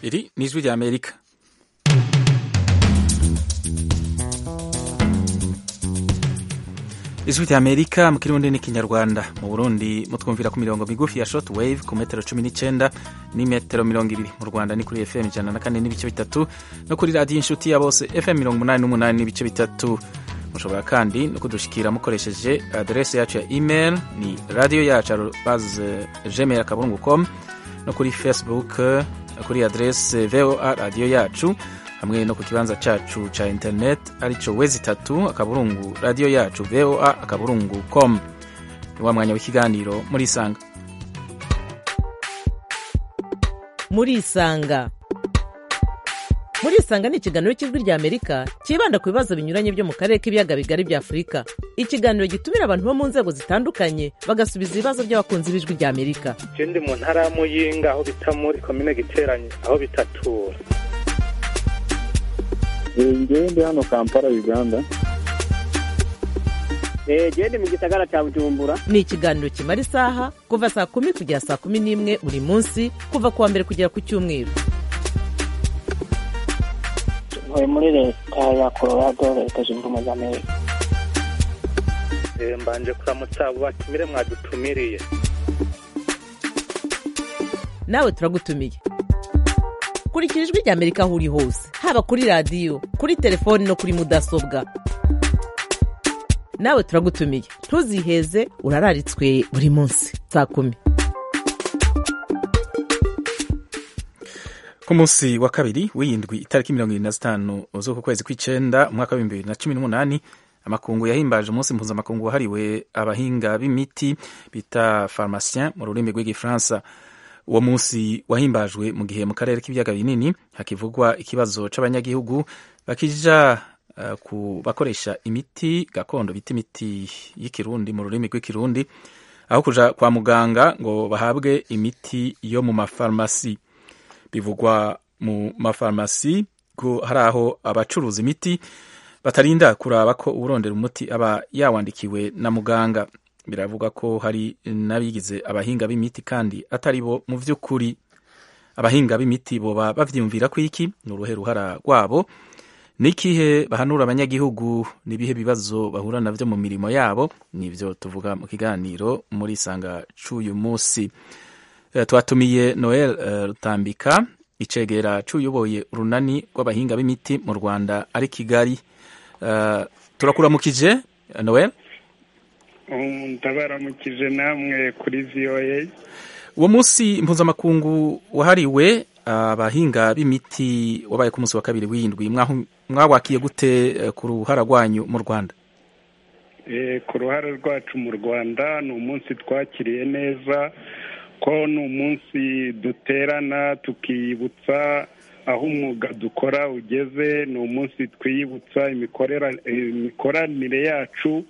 iri ni ijwi ry'amerika ijwi ry'amerika mu kirundi n'ikinyarwanda mu burundi mutwumvira ku mirongo migufi ya short wave ku metero cumi n'icyenda ni metero mirongo ibiri mu rwanda ni kuri fm ijana na kane n'ibice bitatu no kuri radiyo inshuti ya bose fm mirongo umunani n'umunani n'ibice bitatu mushobora kandi no kudushikira mukoresheje aderesi yacu ya email ni radiyo yacu arubaze gmail akaburungu com no kuri facebook kuri aderesi voa radiyo yacu hamwe no ku kibanza cyacu cya interineti aricyo wezi itatu akaburungu radiyo yacu voa akaburungu com ni wa mwanya w'ikiganiro muri isanga muri isanga muri isanga ni ikiganiro cy'ijwi ry'amerika cyibanda ku bibazo binyuranye byo mu karere k'ibiyaga bigari bya afurika ikiganiro gitumira abantu bo mu nzego zitandukanye bagasubiza ibibazo by'abakunzi b'ijwi ry'amerika ikindi mu ntara ya muyinga aho bita muri komine giteranye aho bitatura ngewe ndi hano kampala uganda gende mu gisagara cya bujumbura ni ikiganiro kimara isaha kuva saa kumi kugera saa kumi n'imwe buri munsi kuva ku wa mbere kugera ku cyumweru tuvuye muri leta ya colorado leta zunze ubumwe za amerika mbanje kuramutsa abo batumire mwadutumiriye nawe turagutumiye kurikira ijwi ry'amerika aho uri hose haba kuri radiyo kuri telefoni no kuri mudasobwa nawe turagutumiye ntuziheze urararitswe buri munsi saa kumi ku munsi wa kabiri w'iyindwi itariki mirongo irindwi na zitanu z'uku kwezi kw'icyenda umwaka w'ibihumbi bibiri na cumi n'umunani amakungu yahimbaje umunsi mpuzamakungu wahariwe abahinga b'imiti bita farumasiyen mu rurimi rw'igifaransa uwo munsi wahimbajwe mu gihe mu karere k'ibiyaga binini hakivugwa ikibazo cy'abanyagihugu bakija uh, ku bakoresha imiti gakondo bita imiti y'ikirundi mu rurimi rw'ikirundi aho kuja kwa muganga ngo bahabwe imiti yo mu mafarumasi bivugwa mu mafarumasi ko hari aho abacuruza imiti batarinda kuraba ko urondera umuti aba yawandikiwe na muganga biravuga ko hari n'abigize abahinga b'imiti kandi atari bo mu by'ukuri abahinga b'imiti boba babyiyumvira ko iki ni uruhe ruhara rwabo n'ikihe bahanura abanyagihugu n'ibihe bibazo bahura nabyo mu mirimo yabo nibyo tuvuga mu kiganiro muri isanga cy'uyu munsi twatumiye noel rutambika icegera cy'uyoboye urunani rw'abahinga b'imiti mu rwanda ari kigali turakuramukije noel ndabaramukije namwe kuri voa uwo munsi mpuzamakungu wahariwe abahinga b'imiti wabaye ku munsi wa kabiri w'indwi mwawakiye gute ku ruhara rwanyu mu rwanda ku ruhare rwacu mu rwanda ni umunsi twakiriye neza ko ni umunsi duterana tukibutsa aho umwuga dukora ugeze ni umunsi twiyibutsa imikoranire yacu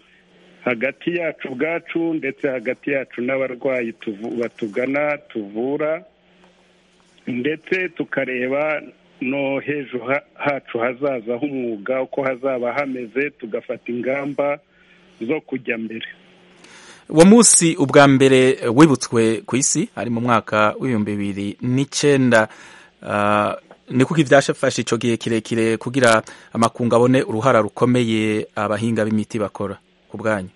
hagati yacu ubwacu ndetse hagati yacu n'abarwayi batugana tuvura ndetse tukareba no hejuru hacu hazaza h'umwuga uko hazaba hameze tugafata ingamba zo kujya mbere uwo munsi ubwa mbere wibutswe ku isi ari mu mwaka w'ibihumbi bibiri n'icyenda ni kuko ibyashafashe icyo gihe kirekire kugira amakungu abone uruhara rukomeye abahinga b'imiti bakora ku bwanyu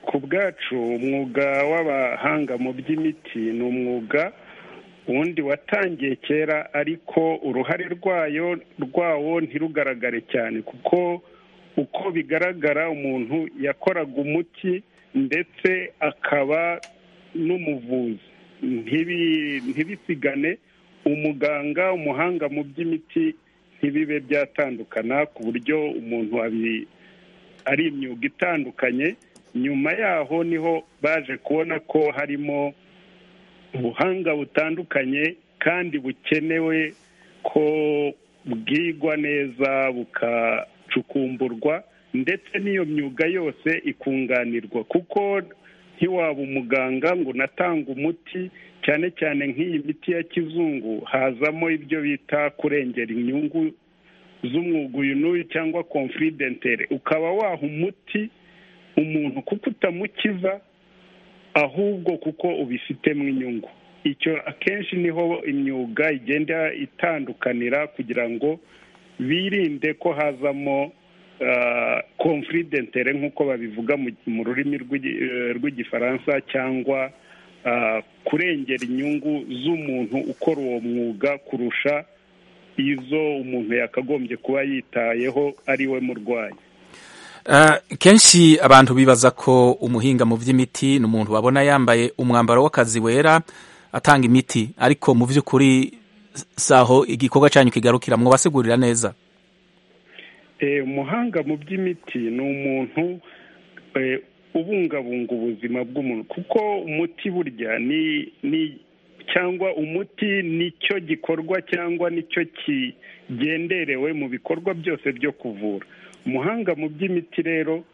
ku bwacu umwuga w'abahanga mu by'imiti ni umwuga wundi watangiye kera ariko uruhare rwayo rwawo ntirugaragare cyane kuko uko bigaragara umuntu yakoraga umuti ndetse akaba n'umuvuzi ntibisigane umuganga umuhanga mu by'imiti ntibibe byatandukana ku buryo umuntu ari imyuga itandukanye nyuma yaho niho baje kubona ko harimo ubuhanga butandukanye kandi bukenewe ko bwigwa neza bukacukumburwa ndetse n'iyo myuga yose ikunganirwa kuko ntiwaba umuganga ngo unatanga umuti cyane cyane nk'iyi miti ya kizungu hazamo ibyo bita kurengera inyungu z'umwuga uyu n'uyu cyangwa confidentele ukaba waha umuti umuntu kuko utamukiza ahubwo kuko ubifitemo inyungu icyo akenshi niho imyuga igenda itandukanira kugira ngo birinde ko hazamo konfuridentere nk'uko babivuga mu rurimi rw'igifaransa cyangwa kurengera inyungu z'umuntu ukora uwo mwuga kurusha izo umuntu yakagombye kuba yitayeho ari we murwayi kenshi abantu bibaza ko umuhinga mu by'imiti ni umuntu babona yambaye umwambaro w'akazi wera atanga imiti ariko mu by'ukuri si aho igikorwa cyanyu kigarukira mubasegurira neza umuhanga mu by'imiti ni umuntu ubungabunga ubuzima bw'umuntu kuko umuti burya ni cyangwa umuti nicyo gikorwa cyangwa nicyo kigenderewe mu bikorwa byose byo kuvura umuhanga mu by'imiti rero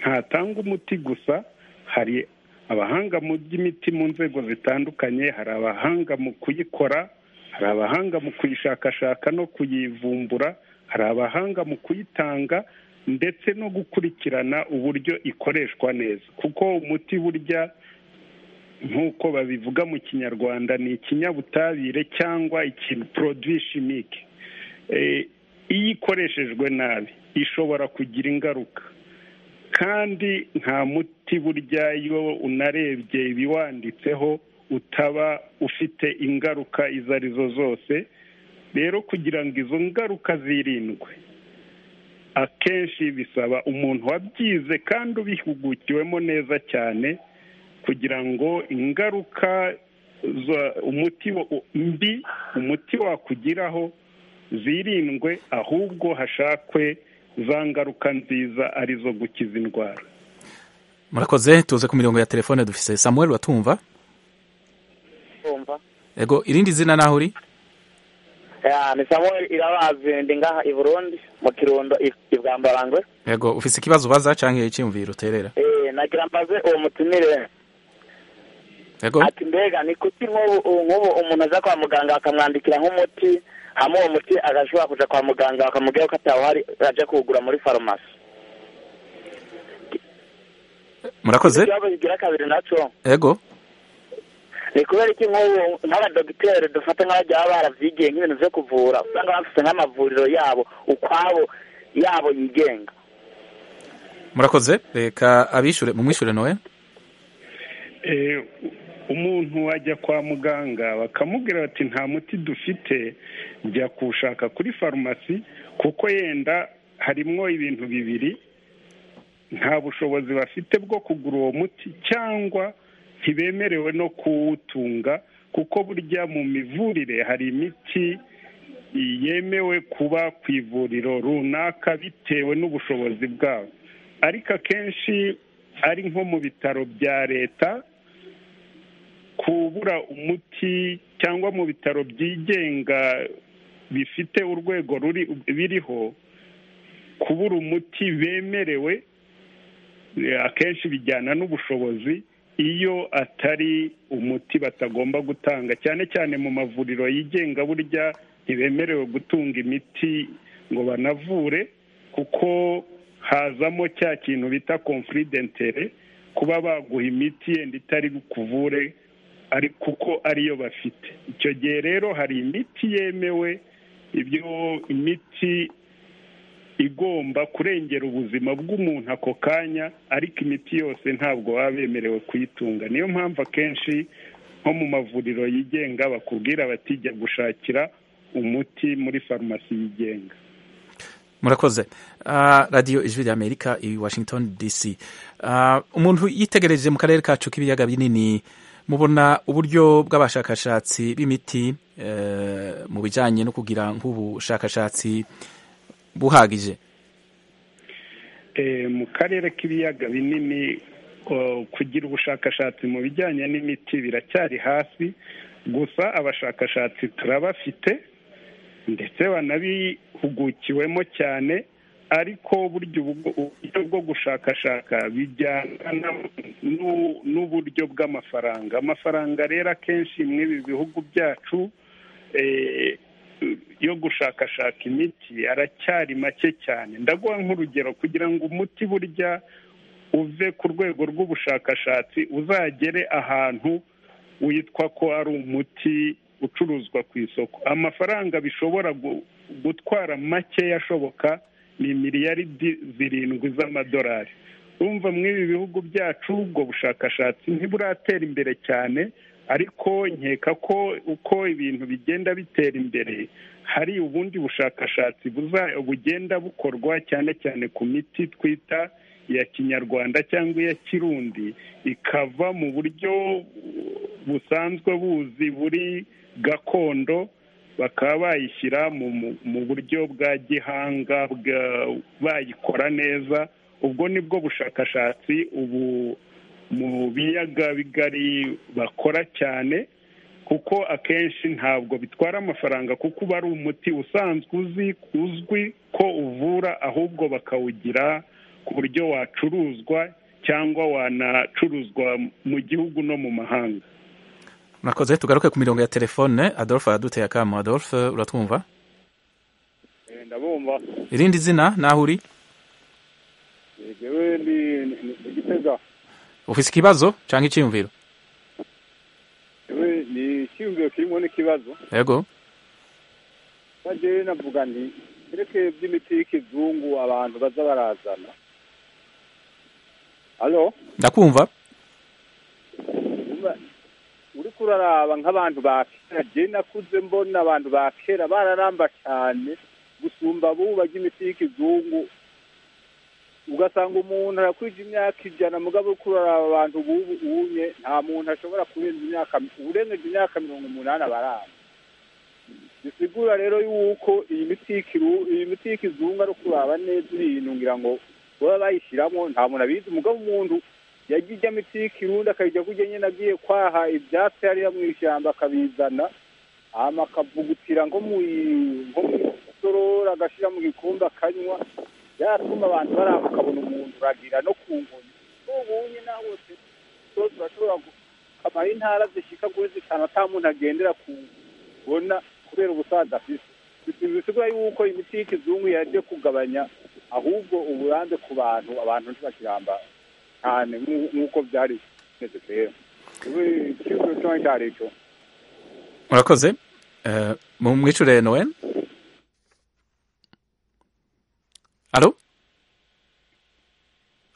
ntatanga umuti gusa hari abahanga mu by'imiti mu nzego zitandukanye hari abahanga mu kuyikora hari abahanga mu kuyishakashaka no kuyivumbura hari abahanga mu kuyitanga ndetse no gukurikirana uburyo ikoreshwa neza kuko umuti burya nk'uko babivuga mu kinyarwanda ni ikinyabutabire cyangwa ikintu poroduwi shimike iyo ikoreshejwe nabi ishobora kugira ingaruka kandi nta muti burya iyo unarebye ibiwanditseho utaba ufite ingaruka izo ari zo zose rero kugira ngo izo ngaruka zirindwe akenshi bisaba umuntu wabyize kandi ubihugukiwemo neza cyane kugira ngo ingaruka umuti mbi umuti wakugiraho zirindwe ahubwo hashakwe za ngaruka nziza arizo gukiza indwara murakoze tuze ku mirongo ya telefone dufise samuel watumva ego irindi zina naho uri ni samuel irabazi ndi ngaha i burundi mu kirundo i bwambarangwe ego ufise ikibazo ubaza cyangwa icyiyumviro uterera nagira mbaze uwo mutumire ego ati mbega ni kuki nk'ubu umuntu aza kwa muganga akamwandikira nk'umuti hama uwo muti agashobora kujya kwa muganga bakamubwira ko atawuhari ajya kuwugura muri farumasi murakoze ikibazo kigira kabiri nacyo ego ni kubera iki nk'ubu nk'abadogiteri dufata nk'abajya barabyigiye nk'ibintu byo kuvura usanga bafite nk'amavuriro yabo ukwabo yabo yigenga murakoze reka abishure mumwishure nowe umuntu ajya kwa muganga bakamubwira bati nta muti dufite jya kuwushaka kuri farumasi kuko yenda harimo ibintu bibiri nta bushobozi bafite bwo kugura uwo muti cyangwa ntibemerewe no kuwutunga kuko burya mu mivurire hari imiti yemewe kuba ku ivuriro runaka bitewe n'ubushobozi bwabo ariko akenshi ari nko mu bitaro bya leta kubura umuti cyangwa mu bitaro byigenga bifite urwego ruri biriho kubura umuti bemerewe akenshi bijyana n'ubushobozi iyo atari umuti batagomba gutanga cyane cyane mu mavuriro yigenga burya ntibemerewe gutunga imiti ngo banavure kuko hazamo cya kintu bita konfuridentere kuba baguha imiti yenda itari bukuvure ari kuko ariyo bafite icyo gihe rero hari imiti yemewe ibyo imiti igomba kurengera ubuzima bw'umuntu ako kanya ariko imiti yose ntabwo baba bemerewe kuyitunga niyo mpamvu akenshi nko mu mavuriro yigenga bakubwira batijya gushakira umuti muri farumasi yigenga murakoze radiyo ijwi ry'amerika i washington dc umuntu yitegereje mu karere kacu k'ibiyaga binini mubona uburyo bw'abashakashatsi b'imiti mu bijyanye no kugira nk'ubushakashatsi buhagije mu karere k'ibiyaga binini kugira ubushakashatsi mu bijyanye n'imiti biracyari hasi gusa abashakashatsi turabafite ndetse banabihugukiwemo cyane ariko burya uburyo bwo gushakashaka bijyana n'uburyo bw'amafaranga amafaranga rero akenshi mw'ibi bihugu byacu yo gushakashaka imiti aracyari make cyane ndaguha nk'urugero kugira ngo umuti burya uve ku rwego rw'ubushakashatsi uzagere ahantu witwa ko ari umuti ucuruzwa ku isoko amafaranga bishobora gutwara makeya ashoboka ni miliyaridi zirindwi z'amadolari urumva mw'ibi bihugu byacu ubwo bushakashatsi ntiburatera imbere cyane ariko nkeka ko uko ibintu bigenda bitera imbere hari ubundi bushakashatsi bugenda bukorwa cyane cyane ku miti twita iya kinyarwanda cyangwa iya kirundi ikava mu buryo busanzwe buzi buri gakondo bakaba bayishyira mu buryo bwa gihanga bayikora neza ubwo ni bwo bushakashatsi ubu mu biyaga bigari bakora cyane kuko akenshi ntabwo bitwara amafaranga kuko uba ari umuti usanzwe uzi uzwi ko uvura ahubwo bakawugira ku buryo wacuruzwa cyangwa wanacuruzwa mu gihugu no mu mahanga murakoze tugaruke ku mirongo ya telefone adolphe araduteye akamu adolphe uratwumva ndabumva irindi zina naho uri yewe ni igitega ufite ikibazo cyangwa icyiyumviro yewe ni icyiyumviro kirimo n'ikibazo yego bajye navuga nti kereke by'imiti y'ikizungu abantu baza barazana alo ndakumva uri kuraraba nk'abantu ba kera jye nakuze mbona abantu ba kera bararamba cyane gusumba abubu bajya imiti y'ikizungu ugasanga umuntu arakwije imyaka ijana mugabo uri kuraraba abantu ubu ubunye nta muntu ashobora kurenza imyaka urengeje imyaka mirongo umunani abaraba bisigura rero yuko iyi miti iyi miti y'ikizungu ari kuraba neza uriyinungira ngo baba bayishyiramo nta muntu abizi umugabo umuntu yajya ijya miti y'ikirundi akayijya kujya nyine agiye kwaha ibyatsi hariya mu ishyamba akabizana akavugutira nko mu isorora agashyira mu gikombe akanywa byatuma abantu baraba akabona umuntu uragira no ku ngoni n'ubunye nawe wose zose urashobora gukamara intara zishyika kuri zitanu ata muntu agendera ku kubona kubera ubusaza afite bisigura yuko imiti y'ikizungu yaje kugabanya ahubwo uburambe ku bantu abantu ntibakiramba cyane nk'uko byari bimeze kera ikibazo cyangwa icyo ari cyo murakoze mu mwicure noel alo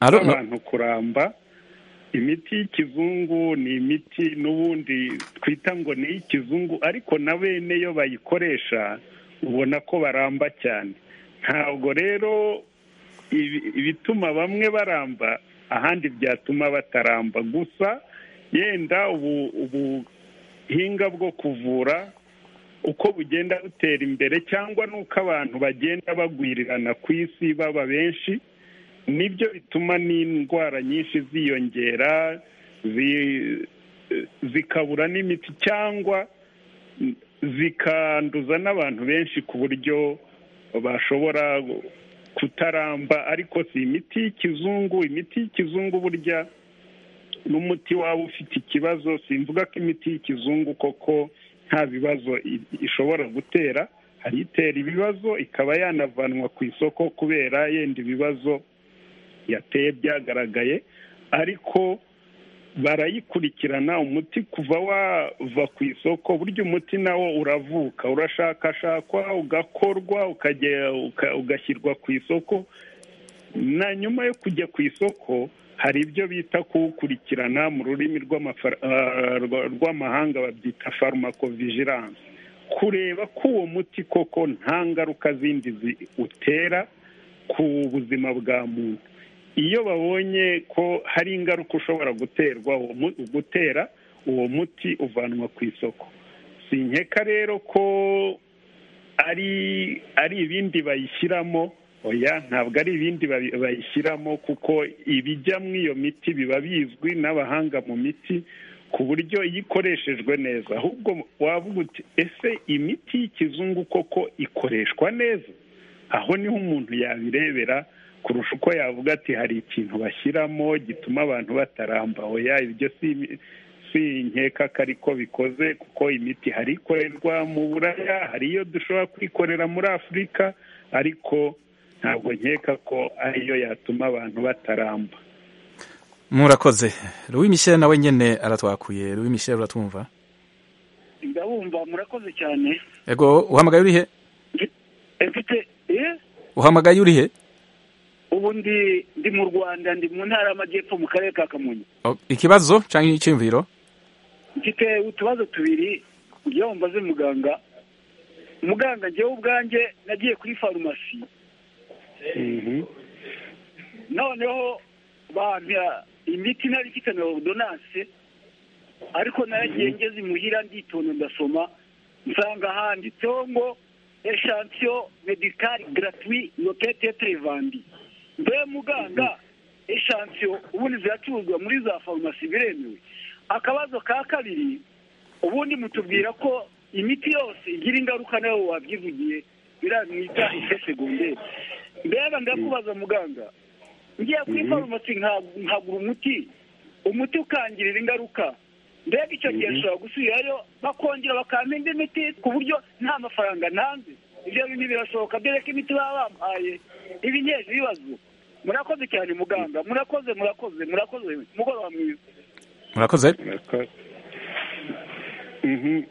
alo abantu kuramba imiti y'ikizungu ni imiti n'ubundi twita ngo ni iy'ikizungu ariko na bene yo bayikoresha ubona ko baramba cyane ntabwo rero ibituma bamwe baramba ahandi byatuma bataramba gusa yenda ubuhinga bwo kuvura uko bugenda butera imbere cyangwa n'uko abantu bagenda bagwirirana ku isi baba benshi nibyo bituma n'indwara nyinshi ziyongera zikabura n'imiti cyangwa zikanduza n'abantu benshi ku buryo bashobora kutaramba ariko si imiti y'ikizungu imiti y'ikizungu burya n'umuti waba ufite ikibazo simvuga ko imiti y'ikizungu koko nta bibazo ishobora gutera hari itera ibibazo ikaba yanavanwa ku isoko kubera yenda ibibazo yateye byagaragaye ariko barayikurikirana umuti kuva wava ku isoko burya umuti nawo uravuka urashakashakwa ugakorwa ugashyirwa ku isoko na nyuma yo kujya ku isoko hari ibyo bita kuwukurikirana mu rurimi rw'amahanga babyita farmakovigiranse kureba ko uwo muti koko nta ngaruka zindi utera ku buzima bwa muntu iyo babonye ko hari ingaruka ushobora guterwa gutera uwo muti uvanwa ku isoko si nkeka rero ko ari ari ibindi bayishyiramo oya ntabwo ari ibindi bayishyiramo kuko ibijya mu iyo miti biba bizwi n'abahanga mu miti ku buryo iyo ikoreshejwe neza ahubwo wavuga uti ese imiti y'ikizungu koko ikoreshwa neza aho niho umuntu yabirebera kurusha uko yavuga ati hari ikintu bashyiramo gituma abantu bataramba oya ibyo si nkeka ko ariko bikoze kuko imiti hari ikorerwa mu buraya hari iyo dushobora kwikorera muri afurika ariko ntabwo nkeka ko ariyo yatuma abantu bataramba murakoze Louis Michel nawe nyene aratwakuye Louis Michel uratumva ndabumva murakoze cyane ego uhamagaye urihe mfite eh uhamagaye urihe ubu ndi ndi mu rwanda ndi mu ntara y'amajyepfo mu karere ka kamonyi O- ikibazo canke iciyumviro mfite utubazo tubiri ngewe mbaze muganga muganga ngewe ubwanjye nagiye kuri farumasi noneho bampa imiti nari mfite na ordonance ariko naragiye ngeze imuhira nditonda ndasoma nsanga handitseho ngo echantion medical gratuit locate trevandi mbe muganga echantion ubundi ziracuruzwa muri za farumasi biremewe akabazo ka kabiri ubundi mutubwira ko imiti yose igira ingaruka nawe wabyivugiye biramwita ife segonderi mbega ndakubaza muganga ngiye kuri farumasi nka- nkagura umuti umuti ukangirira ingaruka mbega icyo gihe nshobora gusubirayo bakongera bakampa indi miti ku buryo nta mafaranga ntanze ibyo bintu birashoboka dore ko imiti baba bampaye ibinyeje ibibazo murakoze cyane muganga murakoze murakoze murakoze mugoroba mwiza murakoze Mhm.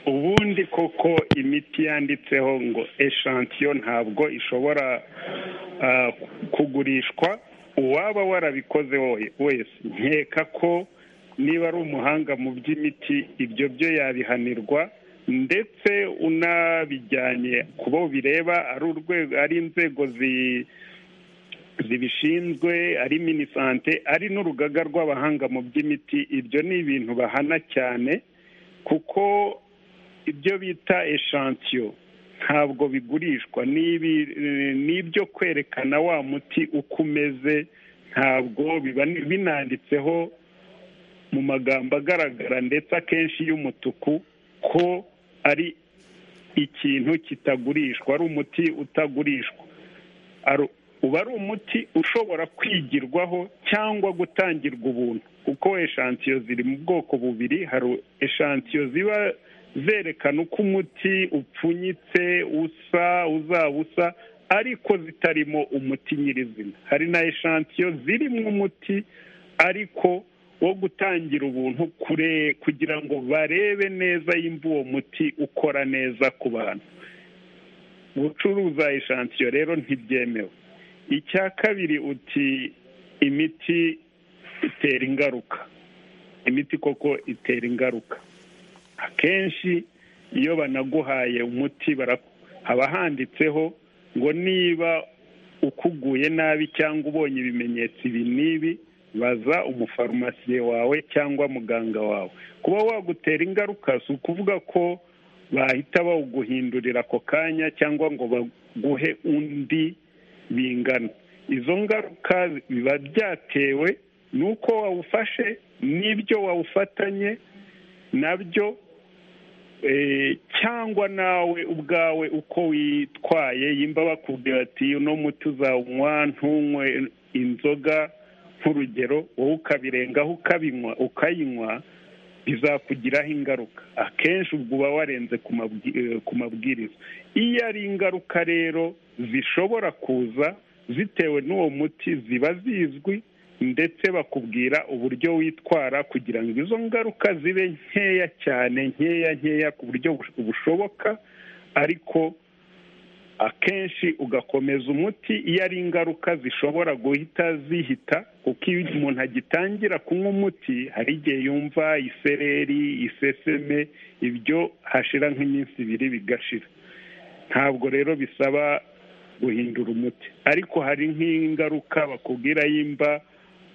ubundi koko imiti yanditseho ngo eshansiyo ntabwo ishobora ah, kugurishwa uwaba warabikoze wowe- wese nkeka ko niba ari umuhanga mu by'imiti ibyo byo yabihanirwa ndetse unabijyanye ku bo bireba ari urwego ari inzego zi zibishinzwe ari minisante ari n'urugaga rw'abahanga mu by'imiti ibyo ni ibintu bahana cyane kuko ibyo bita eshansiyo ntabwo bigurishwa ni ibi- ni ibyo kwerekana wa muti uko umeze ntabwo biba ni- binanditseho mu magambo agaragara ndetse akenshi y'umutuku ko ari ikintu kitagurishwa ari umuti utagurishwa Ari- uba ari umuti ushobora kwigirwaho cyangwa gutangirwa ubuntu kuko eshansiyo ziri mu bwoko bubiri hari eshansiyo ziba zerekana uko umuti upfunyitse usa uzaba usa ariko zitarimo umuti nyirizina hari na eshansiyo zirimo umuti ariko wo gutangira ubuntu kure kugira ngo barebe neza yimba uwo muti ukora neza ku bantu gucuruza eshansiyo rero ntibyemewe icya kabiri uti imiti itera ingaruka imiti koko itera ingaruka akenshi iyo banaguhaye umuti bara- haba handitseho ngo niba ukuguye nabi cyangwa ubonye ibimenyetso ibi n'ibi baza umufarumasiye wawe cyangwa muganga wawe kuba wagutera ingaruka si ukuvuga ko bahita bawuguhindurira ako kanya cyangwa ngo baguhe undi bingana izo ngaruka biba byatewe n'uko wawufashe n'ibyo wawufatanye nabyo eh, cyangwa nawe ubwawe uko witwaye yimba bakubwira ati uno muti uzawunywa ntunywe inzoga nk'urugero wowe ukabirengaho ukabinywa ukayinywa bizakugiraho ingaruka akenshi ubwo uba warenze ku mabwi- eh, ku mabwiriza iyo ari ingaruka rero zishobora kuza zitewe n'uwo muti ziba zizwi ndetse bakubwira uburyo witwara kugira ngo izo ngaruka zibe nkeya cyane nkeya nkeya ku buryo bush- bushoboka ariko akenshi ugakomeza umuti iyo ari ingaruka zishobora guhita zihita kuko iyo umuntu agitangira kunywa umuti hari igihe yumva isereri iseseme ibyo hashira nk'iminsi ibiri bigashira ntabwo rero bisaba guhindura umuti ariko hari nk'ingaruka bakubwira yimba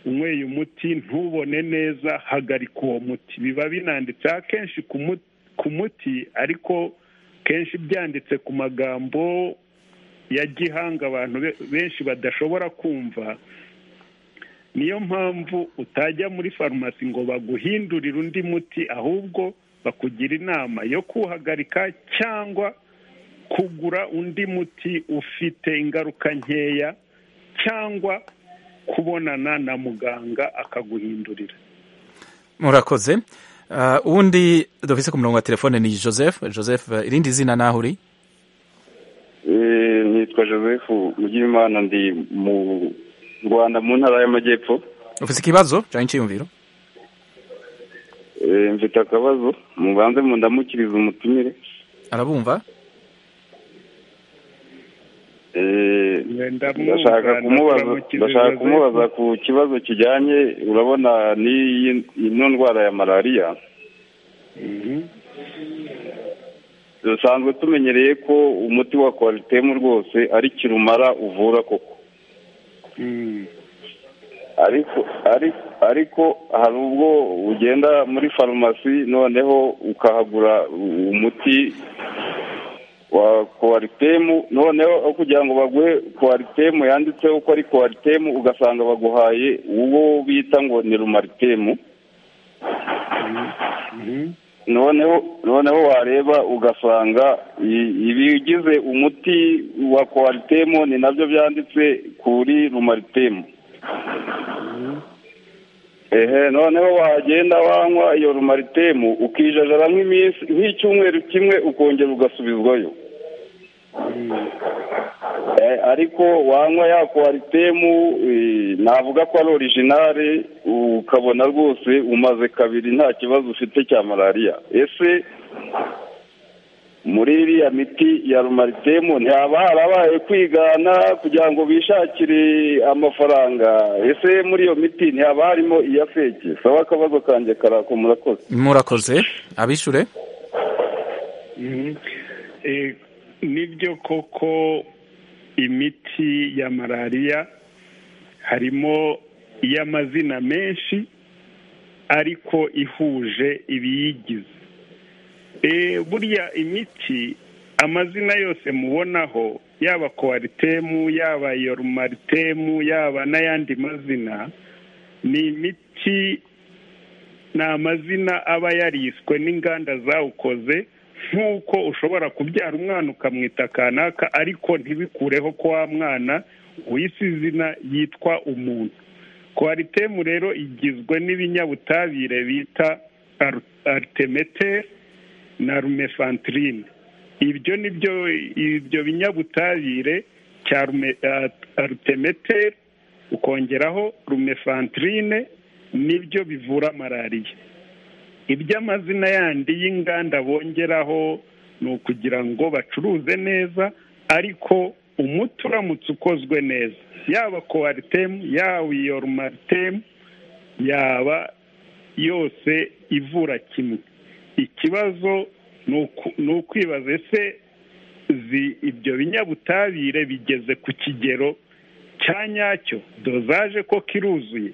unyweye umuti ntubone neza hagarika uwo muti biba binanditseho akenshi ku mu- ku muti ariko kenshi byanditse ku magambo ya gihanga abantu be- benshi badashobora kumva niyo mpamvu utajya muri farumasi ngo baguhindurire undi muti ahubwo bakugira inama yo kuwuhagarika cyangwa kugura undi muti ufite ingaruka nkeya cyangwa kubonana na muganga akaguhindurira murakoze Ah, uwundi dufise ku murongo wa telefone ni Joseph Joseph eh, irindi zina naho uri Eh, nitwa joseph mugimana ndi mu rwanda mu ntara y'amajyepfo ufite ikibazo cyangwa icyiyumviro mfite akabazo mubanze mundamukirize umutumire arabumva Eh, ndamwumva, ndashaka kumubaza ndamukiriza ndashaka Joseph. kumubaza ku kibazo kijyanye urabona n'iyi- ino ndwara ya malariya dusanzwe tumenyereye ko umuti wa kwaritemu rwose ari kirumara uvura koko ariko ariko ariko hari ubwo ugenda muri farumasi noneho ukahagura umuti wa kwaritemu noneho aho kugira ngo baguhe kwaritemu yanditseho ko ari kwaritemu ugasanga baguhaye uwo bita ngo ni rumaritemu noneho noneho wareba ugasanga i- ibigize umuti wa kwaritemu ni nabyo byanditse kuri rumaritemu ehe noneho wagenda wanywa iyo rumaritemu ukijajara nk'iminsi nk'icyumweru kimwe ukongera ugasubizwayo Eh, ariko wanywa ya kwaritemu eh, navuga ko ari orijinale ukabona rwose umaze kabiri nta kibazo ufite cya malariya ese muri iriya miti ya rumaritemu ntihaba harabaye kwigana kugira ngo bishakire amafaranga ese muri iyo miti ntihaba harimo iya feke saba akabazo kanjye karako murakoze murakoze abishure Eh, nibyo koko imiti ya malariya harimo iy'amazina menshi ariko ihuje ibiyigize Eh, burya imiti amazina yose mubonaho yaba kwaritemu yaba yorumaritemu yaba n'ayandi mazina ni imiti ni amazina aba yariswe n'inganda zawukoze nk'uko ushobora kubyara umwana ukamwita kanaka ariko ntibikureho ko wa mwana wise izina yitwa umuntu kwaritemu rero igizwe n'ibinyabutabire bita aritemete na rumefantirine ibyo ni byo ibyo binyabutabire cya aritemete ukongeraho rumefantirine nibyo bivura malariya iby'amazina yandi y'inganda bongeraho ni ukugira ngo bacuruze neza ariko umuti uramutse ukozwe neza yaba kowaritemu yaba iyorumaritemu yaba yose ivura kimwe ikibazo ni uku- ni ukwibaza ese zi- ibyo binyabutabire bigeze ku kigero cya nyacyo dozaje ko kiruzuye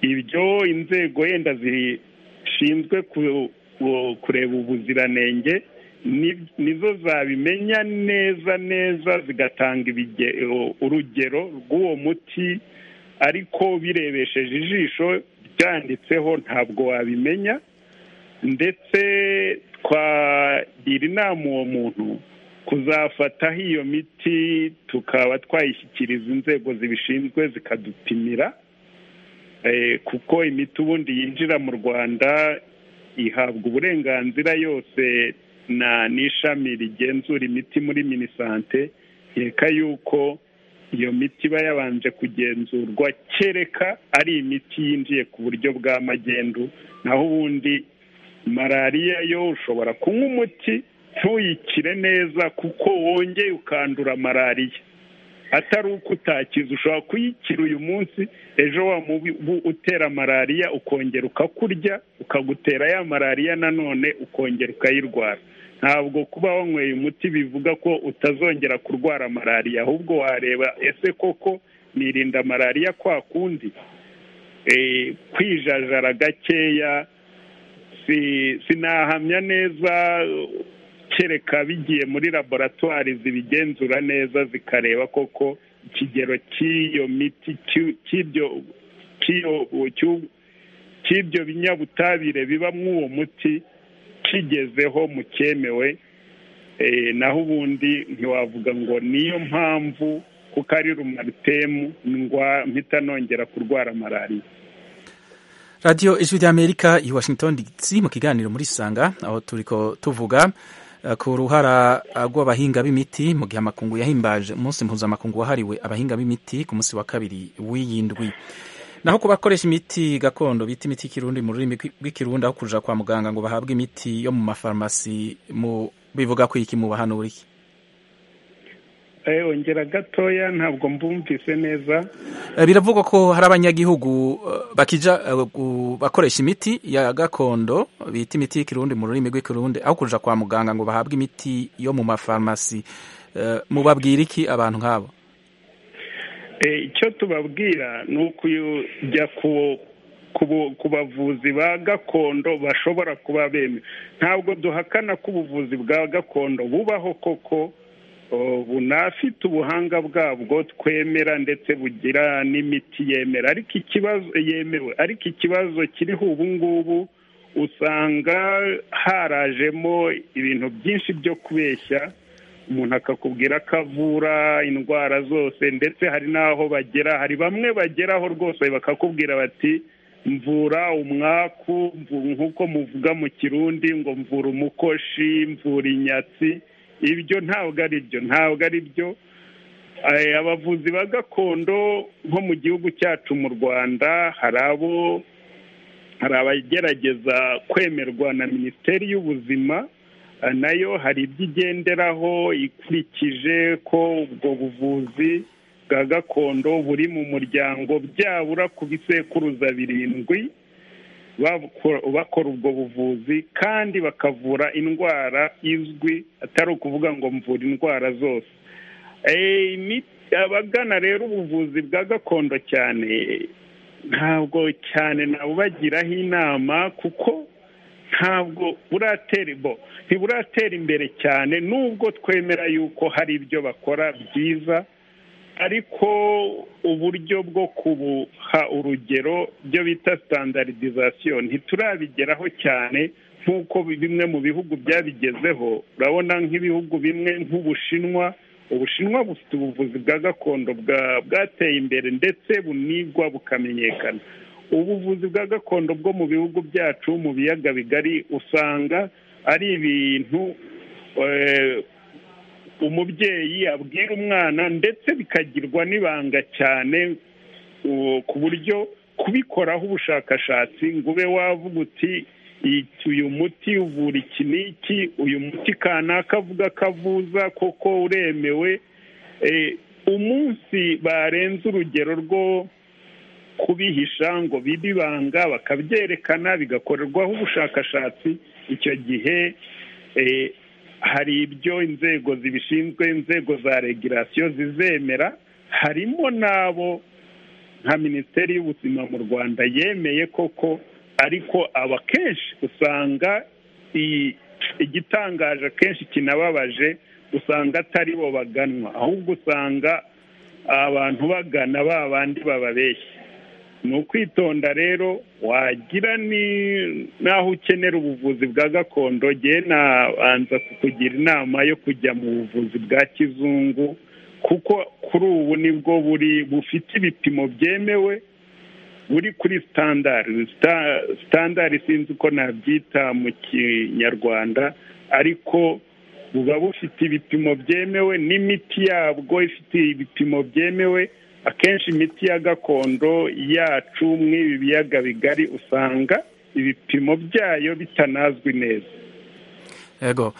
ibyo inzego yenda zishinzwe ku- ku- kureba ubuziranenge ni- nizo zabimenya neza neza zigatanga ibige- urugero rw'uwo muti ariko birebesheje ijisho byanditseho ntabwo wabimenya ndetse twagira inama uwo muntu kuzafataho iyo miti tukaba twayishyikiriza inzego zibishinzwe zikadupimira Eh, kuko imiti ubundi yinjira mu rwanda ihabwa uburenganzira yose na n'ishami rigenzura imiti muri minisante reka yuko iyo miti iba yabanje kugenzurwa kereka ari imiti yinjiye ku buryo bwa magendu naho ubundi malariya yo ushobora kunywa umuti ntuyikire neza kuko wongeye ukandura malariya atari uko utakiza ushobora kuyikira uyu munsi ejo wa mubu utera malariya ukongera ukakurya ukagutera ya malariya nanone ukongera ukayirwara ntabwo kuba wanyweye umuti bivuga ko utazongera kurwara malariya ahubwo wareba ese koko nirinda malariya kwa kundi Eh, kwijajara gakeya si- sinahamya neza kereka bigiye muri laboratwari zibigenzura neza zikareba koko ikigero cy'iyo miti cy'u- cy'ibyo cy'iyo- cy'u- cy'ibyo binyabutabire bibamo uwo muti kigezeho mu cyemewe Eh, naho ubundi ntiwavuga ngo niyo mpamvu kuko ari rumaritemu ngwa- mpita nongera kurwara malariya radiyo ijwi ry'amerika i washington dc mu kiganiro muri sanga aho turiko tuvuga eh, ku ruhara eh, rw'abahinga b'imiti mu gihe amakungu yahimbaje umunsi mpuzamakungu wahariwe abahinga b'imiti ku munsi wa kabiri w'iyi ndwi naho ku bakoresha imiti gakondo bita imiti y'ikirundi mu rurimi rw'ikirundi aho kuja kwa muganga ngo bahabwe imiti yo mu mafarumasi mu bivuga ko iki mu bahanura iki ongera gatoya ntabwo mbumvise neza biravugwa ko hari abanyagihugu bakija bakoresha imiti ya gakondo bita imiti y'ikirundi mu rurimi rw'ikirundi aho kuja kwa muganga ngo bahabwe imiti yo mu mafarumasi mubabwira iki abantu nk'abo icyo tubabwira ni ukujya ku bavuzi ba gakondo bashobora kuba bemewe ntabwo duhakana ko ubuvuzi bwa gakondo bubaho koko bunafite ubuhanga bwabwo twemera ndetse bugira n'imiti yemera ariko ikibazo yemewe ariko ikibazo kiriho ubu ngubu usanga harajemo ibintu byinshi byo kubeshya umuntu akakubwira ko avura indwara zose ndetse hari n'aho bagera hari bamwe bageraho rwose bakakubwira bati mvura umwaku nk'uko muvuga mu kirundi ngo mvura umukoshi mvura inyatsi ibyo ntabwo ari byo ntabwo ari byo abavuzi ba gakondo nko mu gihugu cyacu mu rwanda hari abo hari abagerageza kwemerwa na minisiteri y'ubuzima nayo hari ibyo igenderaho ikurikije ko ubwo buvuzi bwa gakondo buri mu muryango byabura ku bisekuruza birindwi bakora ubwo buvuzi kandi bakavura indwara izwi atari ukuvuga ngo mvura indwara zose abagana rero ubuvuzi bwa gakondo cyane ntabwo cyane nabubagiraho inama kuko ntabwo buratera ntiburatera imbere cyane nubwo twemera yuko hari ibyo bakora byiza ariko uburyo bwo kubuha urugero byo bita sitandaridizasiyo ntiturabigeraho cyane nk'uko bimwe mu bihugu byabigezeho urabona nk'ibihugu bimwe nk'ubushinwa ubushinwa bufite ubuvuzi bwa gakondo bwateye imbere ndetse bunigwa bukamenyekana ubuvuzi bwa gakondo bwo mu bihugu byacu mu biyaga bigari usanga ari ibintu umubyeyi abwira umwana ndetse bikagirwa n'ibanga cyane ku buryo kubikoraho ubushakashatsi ngo ube wavuga uti uyu muti uvura iki n'iki uyu muti kanaka avuga ko avuza koko uremewe umunsi barenze urugero rwo kubihisha ngo bibe ibanga bakabyerekana bigakorerwaho ubushakashatsi icyo gihe hari ibyo inzego zibishinzwe inzego za regirasiyo zizemera harimo n'abo nka minisiteri y'ubuzima mu rwanda yemeye koko ariko aba kenshi usanga igitangaje akenshi kinababaje usanga atari bo baganwa ahubwo usanga abantu bagana ba bandi bababeshya ni ukwitonda rero wagira ni n'aho ukenera ubuvuzi bwa gakondo ngewe nabanza kukugira inama yo kujya mu buvuzi bwa kizungu kuko kuri ubu nibwo buri bufite ibipimo byemewe buri kuri sitandari sitandari sinzi uko nabyita mu kinyarwanda ariko buba bufite ibipimo byemewe n'imiti yabwo ifite ibipimo byemewe akenshi imiti ya gakondo yacu mw'ibi biyaga bigari usanga ibipimo byayo bitanazwi neza yego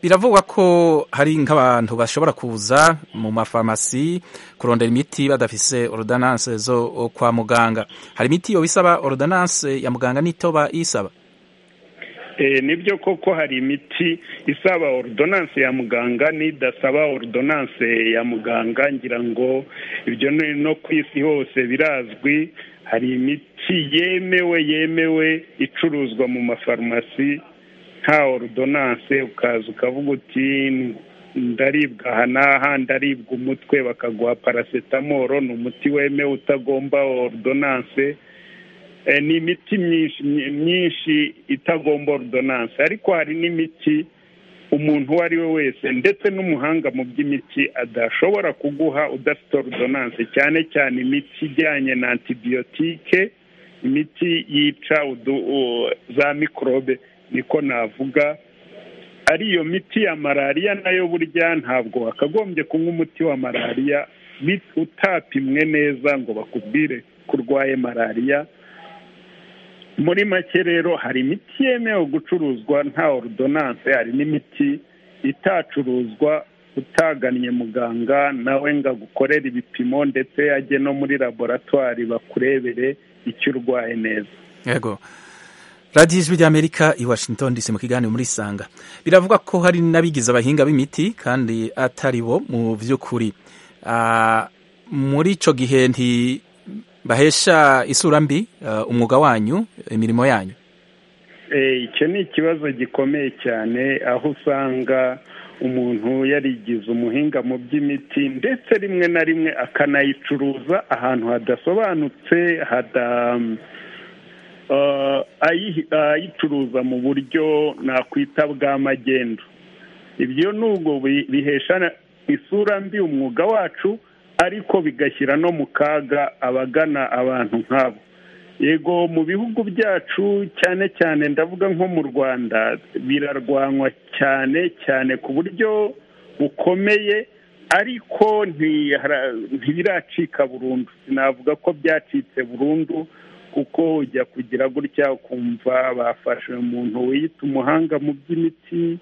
biravugwa ko hari nk'abantu bashobora kuza mu mafarumasi kurondera imiti badafise orudananse zo kwa muganga hari imiti yo isaba orudananse ya muganga n'itoba isaba nibyo koko hari imiti isaba orudonanse ya muganga n'idasaba orudonanse ya muganga ngira ngo ibyo no ku isi hose birazwi hari imiti yemewe yemewe icuruzwa mu mafarumasi nta orudonanse ukaza ukavuga uti ndaribwa aha n'aha ndaribwa umutwe bakaguha parasetamoro ni umuti wemewe utagomba orudonanse ni imiti myinshi myinshi itagomba ordonanse ariko hari n'imiti umuntu uwo ari we wese ndetse n'umuhanga mu by'imiti adashobora kuguha udafite ordonanse cyane cyane imiti ijyanye na antibiyotike imiti yica za mikorobe niko navuga ari iyo miti ya malariya nayo burya ntabwo wakagombye kunywa umuti wa malariya utapimwe neza ngo bakubwire ko urwaye malariya muri make rero hari imiti yemewe gucuruzwa nta orudonanse hari n'imiti itacuruzwa utagannye muganga nawe ngo agukorere ibipimo ndetse ajye no muri laboratwari bakurebere icyo urwaye neza yego radiyo ijwi ry'amerika i washington dc mu kiganiro muri sanga biravugwa ko hari n'abigize abahinga b'imiti kandi atari bo mu by'ukuri muri icyo gihe ntibahesha isura mbi umwuga wanyu imirimo yanyu icyo ni ikibazo gikomeye cyane aho usanga umuntu yarigize umuhinga mu by'imiti ndetse rimwe na rimwe akanayicuruza ahantu hadasobanutse hada ayicuruza mu buryo nakwita bwa magendu ibyo nubwo bihesha isura mbi umwuga wacu ariko bigashyira no mu kaga abagana abantu nk'abo yego mu bihugu byacu cyane cyane ndavuga nko mu rwanda birarwanywa cyane cyane ku buryo bukomeye ariko ntibiracika burundu sinavuga ko byacitse burundu kuko ujya kugira gutya ukumva bafashe umuntu wiyita umuhanga mu by'imiti